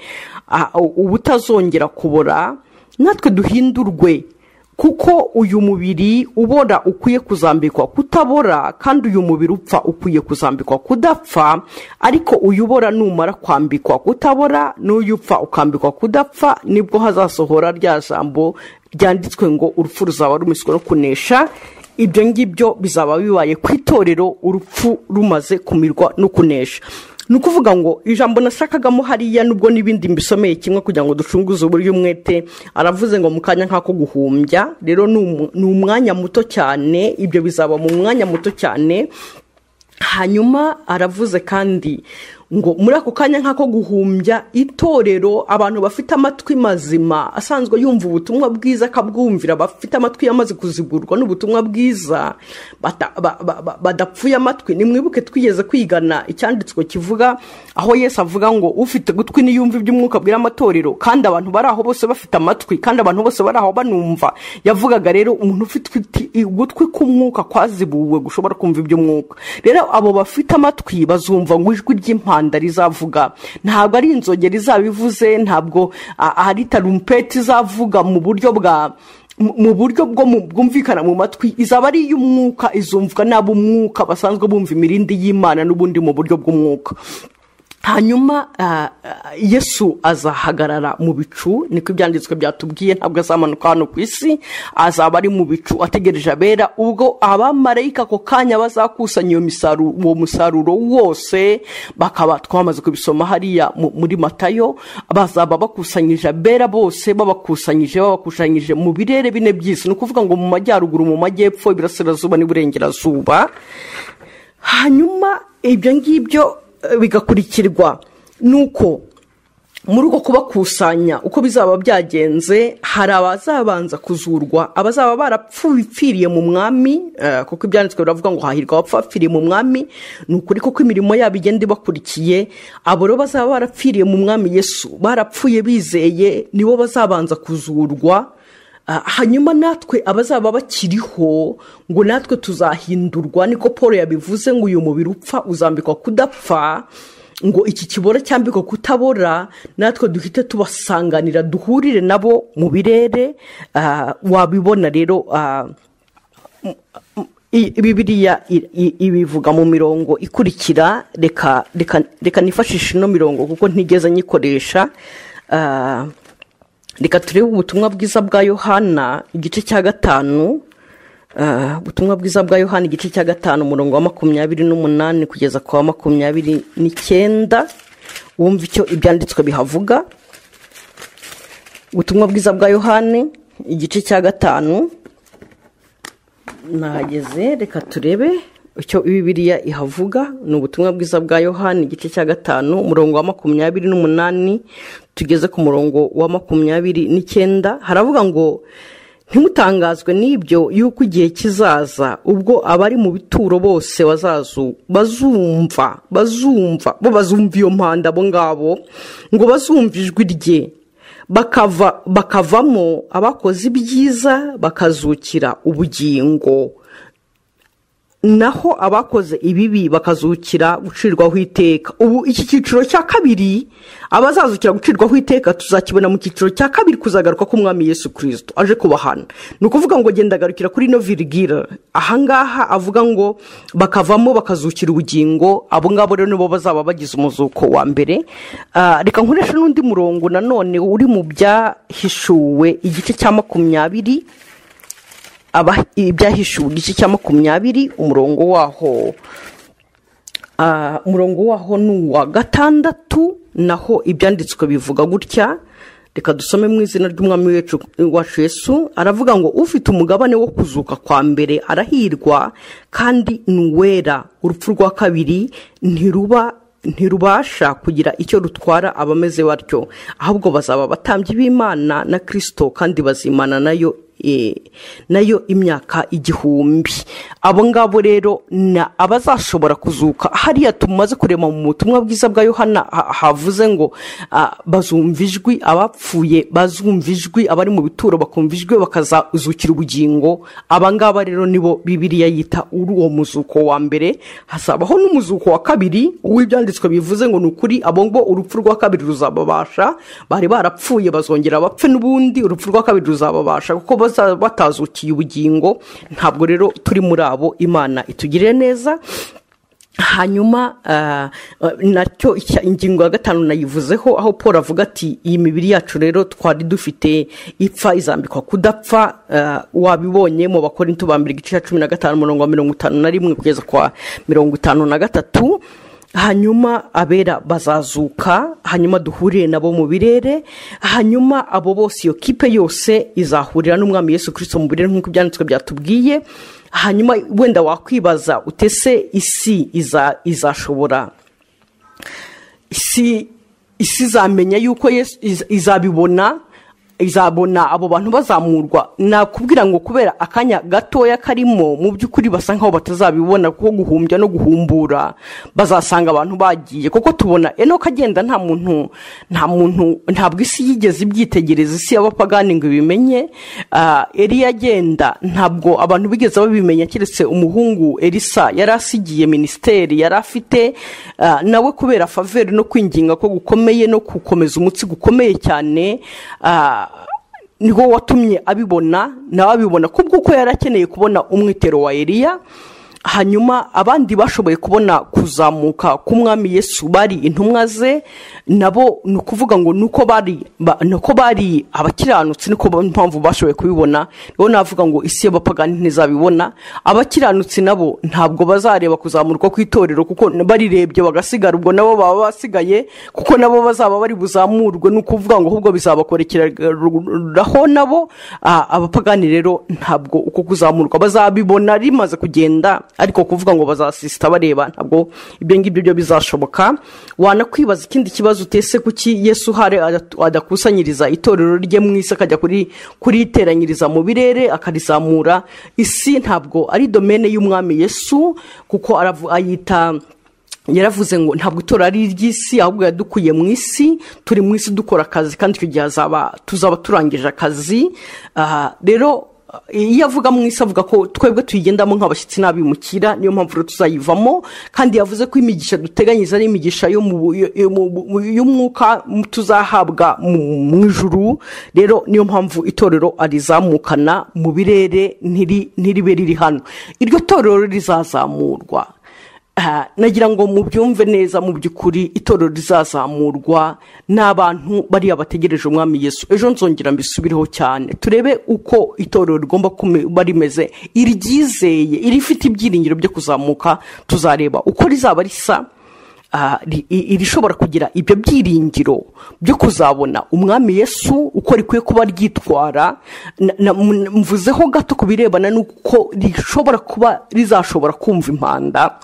ah, ubutazongera kubora natwe duhindurwe kuko uyu mubiri ubora ukwiye kuzambikwa kutabora kandi uyu mubiri upfa ukwiye kuzambikwa kudapfa ariko uyu ubora numara kwambikwa kutabora n'uyu upfa ukambikwa kudapfa nibwo hazasohora rya jambo ryanditswe ngo urupfu ruzaba rumiswe no kunesha ibyo ngibyo bizaba bibaye ku itorero urupfu rumaze kumirwa no kunesha ni ukuvuga ngo ijambo nashakagamo hariya nubwo n'ibindi mbisomeye kimwe kugira ngo ducunguze uburyo umwete aravuze ngo mu kanya nk'ako guhumbya rero ni umu- ni umwanya muto cyane ibyo bizaba mu mwanya muto cyane hanyuma aravuze kandi ngo muri ako kanya nk'ako guhumbya itorero abantu bafite amatwi mazima asanzwe yumva ubutumwa bwiza akabwumvira bafite amatwi yamaze kuzigurwa n'ubutumwa bwiza bata- ba- ba- ba- badapfuye amatwi nimwibuke twigeze kwigana icyanditswe kivuga aho yesu avuga ngo ufite gutwi niyumva iby'umwuka abwira amatorero kandi abantu bari aho bose bafite amatwi kandi abantu bose bari aho banumva yavugaga rero umuntu ufite uti- ugutwi k'umwuka kwazibuwe gushobora kumva iby'umwuka rero abo bafite amatwi bazumva ngo ijwi ry'impanda rizavuga ntabwo ari inzogera izabivuze ntabwo a- ari tarumpeti izavuga mu buryo bwa mu mu buryo bwo mu- bwumvikana mu matwi izaba ari iy'umwuka izumvwa n'ab'umwuka basanzwe bumva imirindi y'imana n'ubundi mu buryo bw'umwuka hanyuma ah, ah, yesu azahagarara mu bicu niko ibyanditswe byatubwiye ntabwo azamanuka hano ku isi azaba ari mu bicu ategereje abera ubwo abamarayika ako kanya bazakusanya iyo misaruro uwo musaruro wose bakaba twamaze kubisoma hariya mu- muri matayo bazaba bakusanyije abera bose babakusanyije babakusanyije mu birere bine by'isi ni ukuvuga ngo mu majyaruguru mu majyepfo iburasirazuba n'iburengerazuba hanyuma ibyo ngibyo eh, bigakurikirwa nuko muri uko kubakusanya uko bizaba byagenze hari abazabanza kuzurwa abazaba barapfiriye mu mwami eh, kuko ibyanditswe biravuga ngo hahirwa abapfapfiriye mu mwami ni ukuri kuko imirimo yabo igenda ibakurikiye abo rero bazaba barapfiriye mu mwami yesu barapfuye bizeye nibo bazabanza kuzurwa Ah, hanyuma natwe abazaba bakiriho ngo natwe tuzahindurwa niko paul yabivuze ngo uyu mubiri upfa uzambikwa kudapfa ngo iki kibora cyambikwa kutabora natwe duhite tubasanganira duhurire nabo mu birere ah, wabibona rero ah, I- bibiriya i- i- ibivuga mu mirongo ikurikira reka reka reka nifashishe ino mirongo kuko ntigeze nyikoresha Ah, reka turebe ubutumwa bwiza bwa yohana igice cya gatanu Ah, ubutumwa bwiza bwa yohana igice cya gatanu umurongo wa makumyabiri n'umunani kugeza ku wa makumyabiri n'icyenda wumva icyo ibyanditswe bihavuga ubutumwa bwiza bwa yohani igice cya gatanu nahageze reka turebe icyo bibiriya ihavuga ni ubutumwa bwiza bwa yohani igice cya gatanu umurongo wa makumyabiri n'umunani tugeze ku murongo wa makumyabiri n'icyenda haravuga ngo ntimutangazwe n'ibyo y'uko igihe kizaza ubwo abari mu bituro bose bazazu bazumva bazumva bo bazumva iyo mpanda abo ngabo ngo bazumva ijwi rye bakava bakavamo abakoze ibyiza bakazukira ubugingo naho abakoze ibibi bakazukira gucirwaho iteka ubu iki cyiciro cya kabiri abazazukira gucirwaho iteka tuzakibona mu cyiciro cya kabiri kuzagaruka k'umwami yesu kirisito aje kubahana ni ukuvuga ngo genda agarukira kuri ino virigire ahangaha avuga ngo bakavamo bakazukira ubugingo abo ngabo rero nibo bazaba bagize umuzuko wa mbere Ah, reka nkoreshe n'undi murongo nanone uri mu byahishuwe igice cya makumyabiri aba- ibyahishuwe igice cya makumyabiri umurongo waho Ah, umurongo waho ni uwa gatandatu naho ibyanditswe bivuga gutya reka dusome mu izina ry'umwami wacu- wacu yesu aravuga ngo ufite umugabane wo kuzuka kwa mbere arahirwa kandi ni uwera urupfu rwa kabiri ntiruba ntirubasha kugira icyo rutwara abameze batyo ahubwo bazaba abatambyi b'imana na kirisito kandi bazimana nayo eh, nayo imyaka igihumbi abo ngabo rero ni abazashobora kuzuka hariya tumaze kureba mu butumwa bwiza bwa yohana ha- havuze ngo ah, bazumva ijwi abapfuye bazumva ijwi abari mu bituro bakumva ijwi bakazazukira ubugingo aba ngaba rero nibo bibiriya yita uri uwo muzuko wa mbere hazabaho n'umuzuko wa kabiri uw'ibyanditswe bivuze ngo ni ukuri abo ngo urupfu rwa kabiri ruzababasha bari barapfuye bazongera bapfe n'ubundi urupfu rwa kabiri ruzababasha kuko bazaba batazukiye ubugingo ntabwo rero turi muri abo imana itugirire neza hanyuma ah, ah, nacyo icya- ingingo ya gatanu nayivuzeho aho paul avuga ati iyi mibiri yacu rero twari dufite ipfa izambikwa kudapfa ah, wabibonye mu bakorinto ba mbere igice cya cumi na gatanu umurongo wa mirongo itanu na rimwe kugeza kwa mirongo itanu na gatatu hanyuma abera bazazuka hanyuma duhurire nabo mu birere hanyuma abo bose iyo kipe yose izahurira n'umwami yesu kirisito mu birere nk'uko ibyanditswe byatubwiye hanyuma wenda wakwibaza utese isi iza- izashobora isi isi izamenya yuko Yesu- iz- izabibona izabona abo bantu bazamurwa nakubwira ngo kubera akanya gatoya karimo mu by'ukuri basa nk'aho batazabibona kuko guhumbya no guhumbura bazasanga abantu bagiye kuko tubona enoka agenda nta muntu nta muntu ntabwo isi yigeze ibyitegereza isi y'abapagani ngo ibimenye Ah, eliya agenda ntabwo abantu bigeze babimenya keretse umuhungu elisa yari asigiye minisiteri yari afite ah, nawe kubera faveri no kwinginga ko gukomeye no gukomeza umutsi gukomeye cyane ah, niwo watumye abibona nawe abibona kubwo ko yari akeneye kubona umwitero wa eliya hanyuma abandi bashoboye kubona kuzamuka k'umwami yesu bari intumwa ze nabo ni ukuvuga ngo nuko bari ba- nuko bari abakiranutsi niko ba- mpamvu bashoboye kubibona nibo navuga ngo isi y'abapagani ntizabibona abakiranutsi nabo ntabwo bazareba kuzamurwa kw'itorero kuko barirebye bagasigara ubwo nabo baba basigaye kuko nabo bazaba bari buzamurwe ni ukuvuga ngo ahubwo bizabakorekeraho nabo Ah, abapagani rero ntabwo uko kuzamurwa bazabibona rimaze kugenda ariko kuvuga ngo bazasisita bareba ntabwo ibyo ngibyo byo bizashoboka wanakwibaza ikindi kibazo utese kuki yesu uhari adatu- adakusanyiriza itorero rye mu isi akajya kuri kuriteranyiriza mu birere akarizamura isi ntabwo ari domene y'umwami yesu kuko aravu- ayita yaravuze ngo ntabwo itora ari iry'isi ahubwo yadukuye mu isi turi mu isi dukora akazi kandi icyo gihe hazaba tuzaba turangije akazi Ah, rero iyo avuga mu isi avuga ko twebwe tuyigendamo nk'abashyitsi n'abimukira niyo mpamvu rero tuzayivamo kandi yavuze ko imigisha duteganyiriza ari imigisha yo mu bu- yo- yo mu bu- y'umwuka tuzahabwa mu mu ijuru rero niyo mpamvu itorero arizamukana mu birere ntiri- ntiribe riri hano iryo torero rizazamurwa Ah, nagira ngo mubyumve neza mu by'ukuri itorero rizazamurwa n'abantu bariya bategereje umwami yesu ejo nzongera mbisubireho cyane turebe uko itorero rigomba kuba rimeze iryizeye irifite ibyiringiro byo kuzamuka tuzareba uko rizaba risa ah, ri- i- irishobora kugira ibyo byiringiro byo kuzabona umwami yesu uko rikwiye kuba ryitwara na- na- mu- mvuzeho gato ku birebana n'uko rishobora kuba rizashobora kumva impanda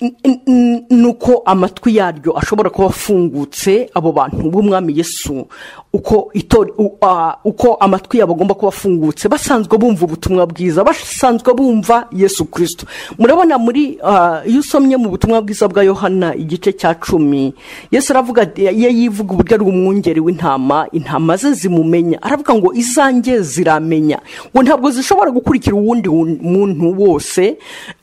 N- n- n- nuko amatwi yaryo ashobora kuba afungutse abo bantu b'umwami yesu uko itori- u- a- uko amatwi yabo agomba kuba afungutse basanzwe bumva ubutumwa bwiza basanzwe bumva yesu kirisito murabona muri ah, iyo usomye mu butumwa bwiza bwa yohana igice cya cumi yesu aravuga ati- iyo yivuga uburyo ari umwungeri w'intama intama ze zimumenya aravuga ngo izanjye ziramenya ngo ntabwo zishobora gukurikira uwundi wun- muntu wose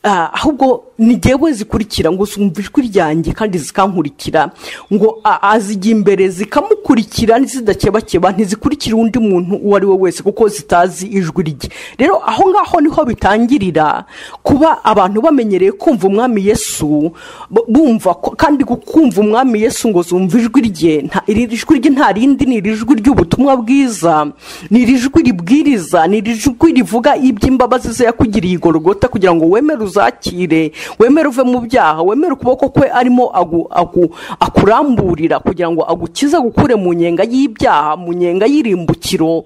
ah, ahubwo ni jyewe zikurikira ngo zumva ijwi ryanjye kandi zikankurikira ngo a- azijya imbere zikamukurikira zidakebakeba ntizikurikira undi muntu uwo ari we wese kuko zitazi ijwi rye rero aho ngaho niho bitangirira kuba abantu bamenyereye kumva umwami yesu bu- bumva ko- kandi gu- kumva umwami yesu ngo zumva ijwi rye nta- iri jwi rye nta rindi ni iri jwi ry'ubutumwa bwiza ni iri jwi ribwiriza ni iri jwi rivuga iby'imbabazi ze yakugiriye igorogota kugira ngo wemere uzakire wemere uve mu byaha wemere ukuboko kwe arimo agu- agu- akuramburira kugira ngo agukize gukure mu nyenga y'ibyaha mu nyenga y'irimbukiro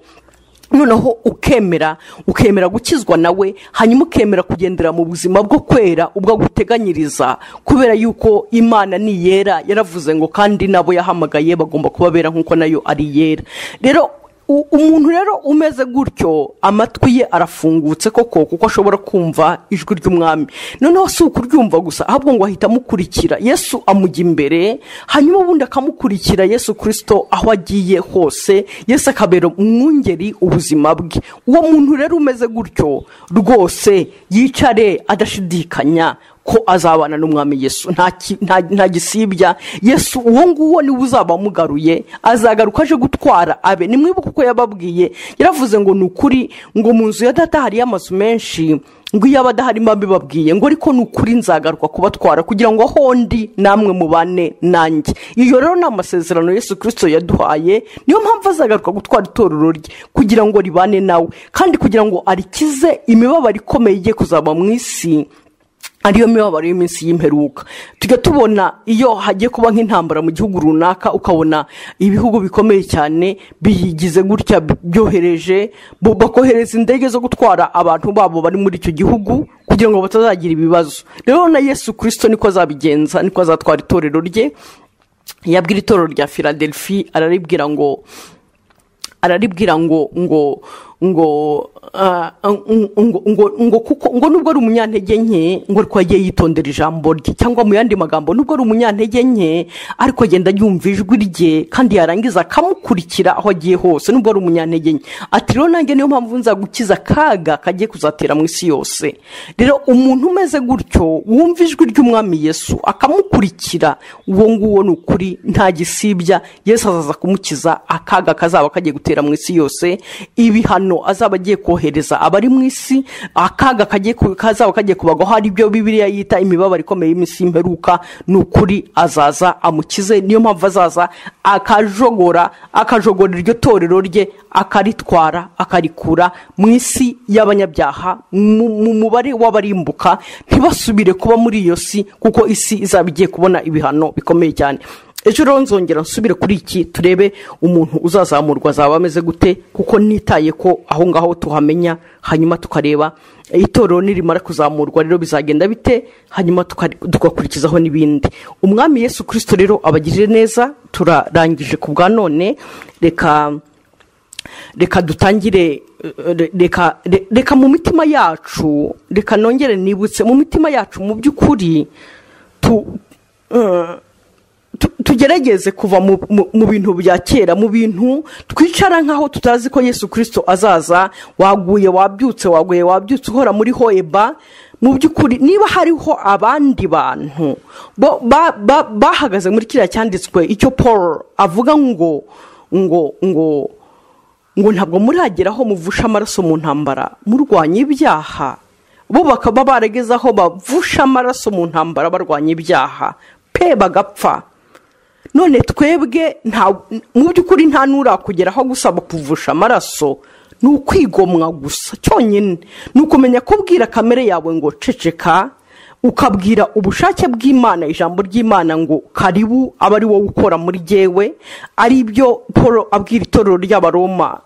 noneho ukemera ukemera gukizwa nawe hanyuma ukemera kugendera mu buzima bwo kwera ubwo aguteganyiriza kubera yuko imana ni iyera yaravuze ngo kandi n'abo yahamagaye bagomba kuba bera nk'uko nayo ari iyera rero U- umuntu rero umeze gutyo amatwi ye arafungutse koko kuko ashobora kumva ijwi ry'umwami noneho si ukuryumva gusa ahubwo ngo ahita amukurikira yesu amujya imbere hanyuma ubundi akamukurikira yesu kirisito aho agiye hose yesu akabera umwungeri ubuzima bwe uwo muntu rero umeze gutyo rwose yicare adashidikanya ko azabana n'umwami yesu nta ki- nta- nta gisibya yesu uwo nguwo niwe uzaba amugaruye azagaruka aje gutwara abe ni mwibuka uko yababwiye yaravuze ngo ni ukuri ngo mu nzu ya data hariyo amazu menshi ngo iyo abadahari mba mbibabwiye ngo ariko ni ukuri nzagaruka kubatwara kugira ngo aho ndi namwe mubane nanjye iyo rero ni amasezerano yesu kirisito yaduhaye niyo mpamvu azagaruka gutwara itorero rye kugira ngo ribane nawe kandi kugira ngo arikize imibabaro ikomeye igiye kuzaba mu isi ariyo mibabaro y'iminsi y'imperuka tujya tubona iyo hagiye kuba nk'intambara mu gihugu runaka ukabona ibihugu bikomeye cyane biyigize gutya byohereje bo- bakohereza indege zo gutwara abantu babo bari muri icyo gihugu kugira ngo batazagira ibibazo rero na yesu kirisito niko azabigenza niko azatwara itorero rye yabwira itorero rya philadelphia araribwira ngo araribwira ngo ngo ngo ah, ngo ngo ngo kuko ngo nubwo ari umunyantege nke ngo ariko yagiye yitondera ijambo rye cyangwa mu yandi magambo nubwo ari umunyantege nke ariko agenda yumva ijwi rye kandi yarangiza akamukurikira aho agiye hose nubwo ari umunyantege nke ati rero nanjye niyo mpamvu nza gukiza akaga kagiye kuzatera mu isi yose rero umuntu umeze gutyo wumva ijwi ry'umwami yesu akamukurikira uwo nguwo ni ukuri nta gisibya yesu azaza kumukiza akaga kazaba kagiye gutera mu isi yose ibihano azaba agiye kohereza abari mu isi akaga kagiye ku- kazaba kagiye kubagwaho ari byo bibiliya yita imibabaro ikomeye y'iminsi y'imperuka ni ukuri azaza amukize niyo mpamvu azaza akajogora akajogora iryo torero rye akaritwara akarikura mu isi y'abanyabyaha mu mu mubare w'abarimbuka ntibasubire kuba muri iyo si kuko isi izaba igiye kubona ibihano bikomeye cyane ejo rero nzongera nsubire kuri iki turebe umuntu uzazamurwa azaba ameze gute kuko nitaye ko aho ngaho tuhamenya hanyuma tukareba itorero nirimara kuzamurwa rero bizagenda bite hanyuma tuka- tugakurikizaho n'ibindi umwami yesu kirisito rero abagirire neza turarangije ku bwa none reka reka dutangire eh, re- reka re- reka mu mitima yacu reka nongere nibutse mu mitima yacu mu by'ukuri tu eh, tu- tugerageze kuva mu- mu mu bintu bya kera mu bintu twicara nk'aho tutazi ko yesu kirisito azaza waguye wabyutse waguye wabyutse uhora muri hoeba mu by'ukuri niba hariho abandi bantu bo- ba- ba- bahagaze muri kiriya cyanditswe icyo paul avuga ngo ngo ngo ngo ntabwo muragera aho muvusha amaraso mu ntambara murwanya ibyaha bo bakaba barageze aho bavusha amaraso mu ntambara barwanya ibyaha pe bagapfa none twebwe nta- mu by'ukuri nta n'urakugeraho gusaba kuvusha amaraso ni ukwigomwa gusa cyonyine ni ukumenya kubwira kamere yawe ngo ceceka ukabwira ubushake bw'imana ijambo ry'imana ngo karibu aba ari wowe ukora muri jyewe ari byo paul abwira itorero ry'abaroma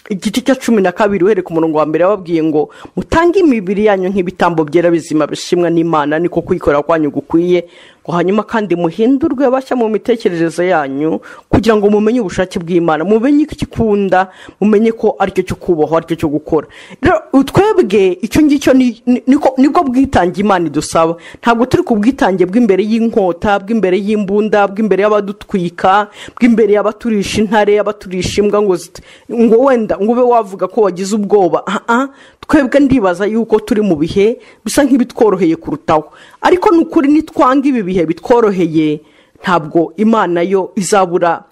igice cya cumi na kabiri uhereye ku murongo wa mbere yababwiye ngo mutange imibiri yanyu nk'ibitambo byera bizima bishimwa n'imana niko kwikora kwanyu gukwiye ngo hanyuma kandi muhindurwe bashya mu mitekerereze yanyu kugira ngo mumenye ubushake bw'imana mumenye icyo ikunda mumenye ko aricyo cyo kubahwa aricyo cyo gukora rero twebwe icyo ngicyo ni- ni- niko- nibwo bwitange imana idusaba ntabwo turi ku bwitange bw'imbere y'inkota bw'imbere y'imbunda bw'imbere y'abadutwika bw'imbere y'abaturisha intare y'abaturisha imbwa ngo zit- ngo wenda ngo ube wavuga ko wagize ubwoba Ah, ah, twebwe ndibaza yuko turi mu bihe bisa nk'ibitworoheye kurutaho ariko ni ukuri nitwanga ibi bihe bitworoheye ntabwo imana yo izabura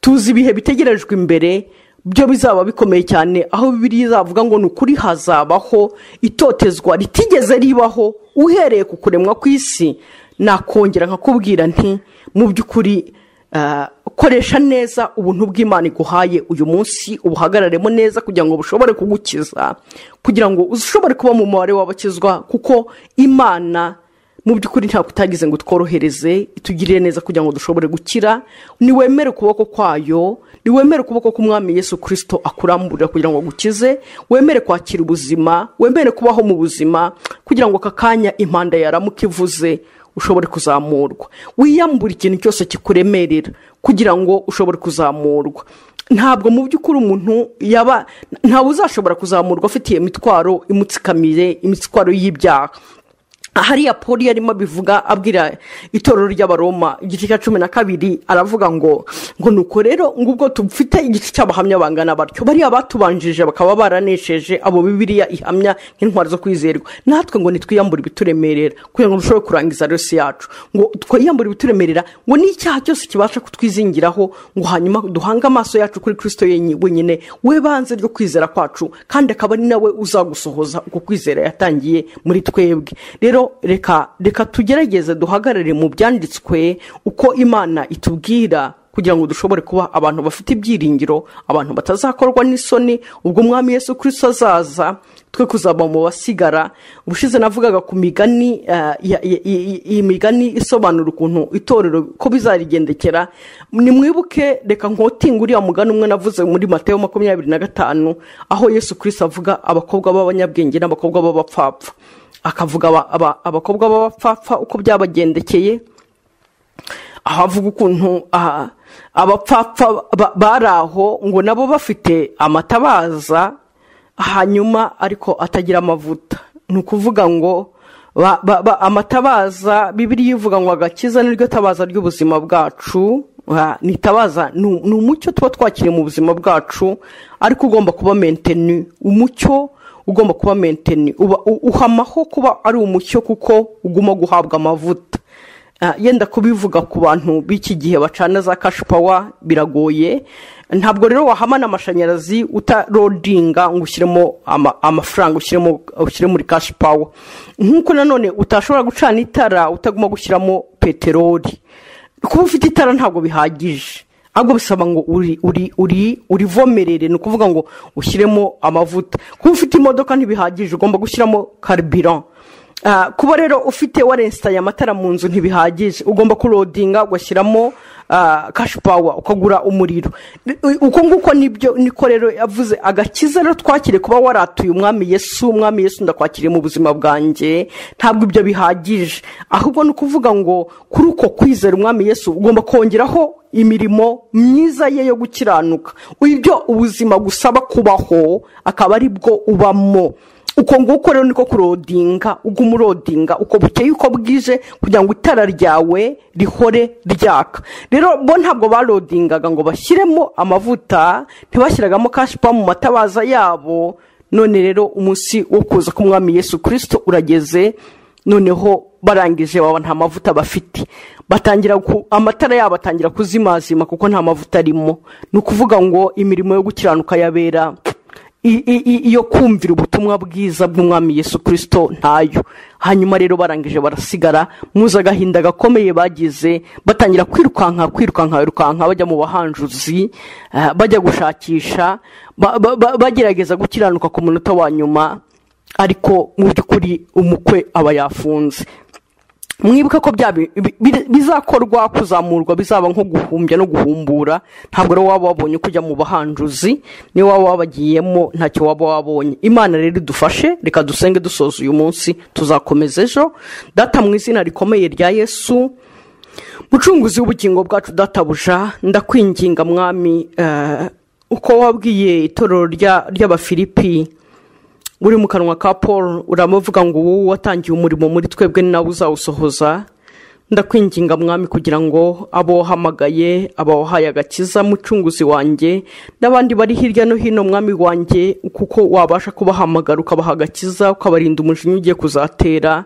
tuzi ibihe bitegerejwe imbere byo bizaba bikomeye cyane aho bibiri izavuga ngo ni ukuri hazabaho itotezwa ritigeze ribaho uhereye ku kuremwa kw'isi nakongera nkakubwira nti mu by'ukuri ah, koresha neza ubuntu bw'imana iguhaye uyu munsi ubuhagararemo neza kugira ngo bushobore kugukiza kugira ngo ushobore kuba mu mubare w'abakizwa kuko imana mu by'ukuri ntabwo utagize ngo tworohereze itugirire neza kugira ngo dushobore gukira niwemere ukuboko kwayo niwemere ukuboko k'umwami yesu kirisito akuramburira kugira ngo agukize wemere kwakira ubuzima wemere kubaho mu buzima kugira ngo aka kanya impanda yaramuka ivuze ushobore kuzamurwa wiyambure ikintu cyose kikuremerera kugira ngo ushobore kuzamurwa ntabwo mu by'ukuri umuntu yaba ntawe uzashobora kuzamurwa afite iyo mitwaro imutsikamiye imitwaro y'ibyaha hariya poli yarimo abivuga abwira itorero ry'abaroma igice cya cumi na kabiri aravuga ngo ngo nuko rero ngubwo tufite igice cy'abahamya bangana batyo bariya batubanjirije bakaba baranesheje abo bibiriya ihamya nk'intwari zo kwizerwa natwe ngo nitwiyambure ibituremerera kugira ngo dushobore kurangiza rero si yacu ngo twiyambure ibituremerera ngo n'icyaha cyose kibasha kutwizingiraho ngo hanyuma duhange amaso yacu kuri kirisito yenye- wenyine we banze ryo kwizera kwacu kandi akaba ari nawe uzagusohoza uko kwizera yatangiye muri twebwe rero reka reka tugerageze duhagarare mu byanditswe uko imana itubwira kugira ngo dushobore kuba abantu bafite ibyiringiro abantu batazakorwa n'isoni ubwo umwami yesu kirisito azaza twe kuzaba mu basigara ubushize navugaga ku migani eh, ya- ya- ya- iyi migani isobanura ukuntu itorero ko bizarigendekera nimwibuke reka nkotinga uriya mugani umwe navuze muri matayo makumyabiri na gatanu aho yesu kirisito avuga abakobwa b'abanyabwenge n'abakobwa b'abapfapfa akavuga aba- aba- abakobwa b'abapfapfa uko byabagendekeye ahavuga ukuntu aha, abapfapfa ba- bari aho ngo nabo bafite amatabaza hanyuma ariko atagira amavuta ni ukuvuga ngo ba- ba- ba- amatabaza bibiriya ivuga ngo agakiza niryo tabaza ry'ubuzima bwacu Ah, ni itabaza ni u- ni umucyo tuba twakiriye mu buzima bwacu ariko ugomba kuba menteni umucyo ugomba kuba menteni uba- u- uhamaho kuba ari umucyo kuko uguma guhabwa amavuta Ah, yenda kubivuga ku bantu b'iki gihe bacana za kashipawa biragoye ntabwo rero wahamana amashanyarazi utarodinga ngo ushyiremo ama- amafaranga ushyiremo ushyire muri kashipawa nk'uko nanone utashobora gucana itara utagomba gushyiramo peteroli kuba ufite itara ntabwo bihagije ahubwo bisaba ngo uri uri uri urivomerere ni ukuvuga ngo ushyiremo amavuta kuba ufite imodoka ntibihagije ugomba gushyiramo carburant Ah, kuba rero ufite warenstaye amatara mu nzu ntibihagije ugomba kurodinga ugashyiramo kashi pawa ukagura umuriro U- uko nguko nibyo niko rero yavuze agakiza rero twakire kuba waratuye umwami yesu umwami yesu ndakwakiriye mu buzima bwanjye ntabwo ibyo bihagije ahubwo ni ukuvuga ngo kuri uko kwizera umwami yesu ugomba kongeraho imirimo myiza ye yo gukiranuka ibyo ubuzima gusaba kubaho akaba ari bwo ubamo uko nguko rero niko kurodinga uguma urodinga uko bukeye uko bwije kugira ngo itara ryawe rihore ryaka rero bo ntabwo barodingaga ngo bashyiremo amavuta ntibashyiragamo kashipa mu matabaza yabo none rero umunsi wo kuza k'umwami yesu kirisito urageze noneho barangije baba nta mavuta bafite batangira ku- amatara yabo atangira kuzimazima kuko nta mavuta arimo ni ukuvuga ngo imirimo yo gukiranuka yabera i- i- i- iyo kumvira ubutumwa bwiza bw'umwami yesu kirisito ntayo hanyuma rero barangije barasigara muzi agahinda gakomeye bagize batangira kwirukanka kwirukanka birukanka bajya mu bahanjuzi eh, bajya gushakisha ba- ba- ba- bagerageza gukiranuka ku munota wa nyuma ariko mu by'ukuri umukwe aba yafunze mwibuke ko bya bi- bi- bi- bizakorwa kuzamurwa bizaba nko guhumbya no guhumbura ntabwo rero waba wabonye kujya mu bahanjuzi niyo waba wabagiyemo ntacyo waba wabonye imana rero idufashe reka dusenge dusoza uyu munsi tuzakomeza ejo data mu izina rikomeye rya yesu mucunguzi w'ubugingo bwacu databuja ndakwinginga mwami eh, uko wabwiye itorero rya- ry'abafilipi uri mu kanwa ka paul uramuvuga ngo ubu watangiye umurimo muri twebwe ni nawe uzawusohoza ndakwinginga mwami kugira ngo abo wahamagaye aba wahaye agakiza mucunguzi wanjye n'abandi bari hirya no hino mwami wanjye kuko wabasha kubahamagara ukabaha agakiza ukabarinda umujinya ugiye kuzatera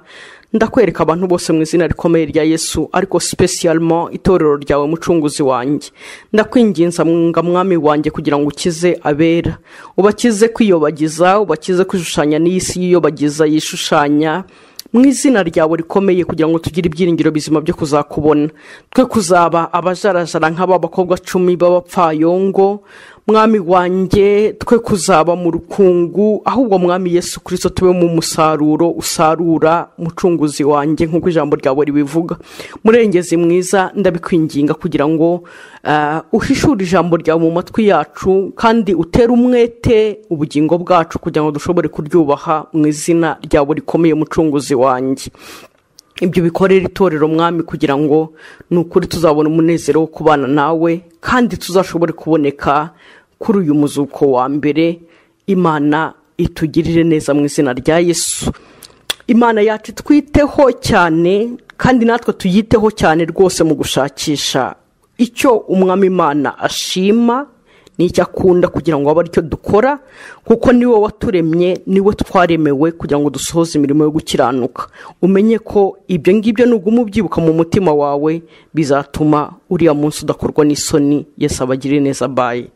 ndakwereka abantu bose mu izina rikomeye rya yesu ariko sipesiyalimo itorero ryawe mucunguzi wanjye ndakwinginza mwunga mwami wanjye kugira ngo ukize abera ubakize kwiyobagiza ubakize kwishushanya n'iyi si yiyobagiza yishushanya mu izina ryawe rikomeye kugira ngo tugire ibyiringiro bizima byo kuzakubona twe kuzaba abajarajara nk'aba bakobwa cumi b'abapfayongo mwami wanjye twe kuzaba mu rukungu ahubwo mwami yesu kirisito tube mu musaruro usarura mucunguzi wanjye nk'uko ijambo ryawe ribivuga murengezi mwiza ndabikwinginga kugira ngo eh, uhishure ijambo ryawe mu matwi yacu kandi utere umwete ubugingo bwacu kugira ngo dushobore kuryubaha mu izina ryawe rikomeye mucunguzi wanjye ibyo bikorera itorero mwami kugira ngo ni ukuri tuzabona umunezero wo kubana nawe kandi tuzashobore kuboneka kuri uyu muzuko wa mbere imana itugirire neza mu izina rya yesu imana yacu twiteho cyane kandi natwe tuyiteho cyane rwose mu gushakisha icyo umwami imana ashima n'icyo akunda kugira ngo abe aricyo dukora kuko niwe waturemye niwe twaremewe kugira ngo dusohoze imirimo yo gukiranuka umenye ko ibyo ngibyo nuguma ubyibuka mu mutima wawe bizatuma uriya munsi udakorwa n'isoni yesu abagire neza baye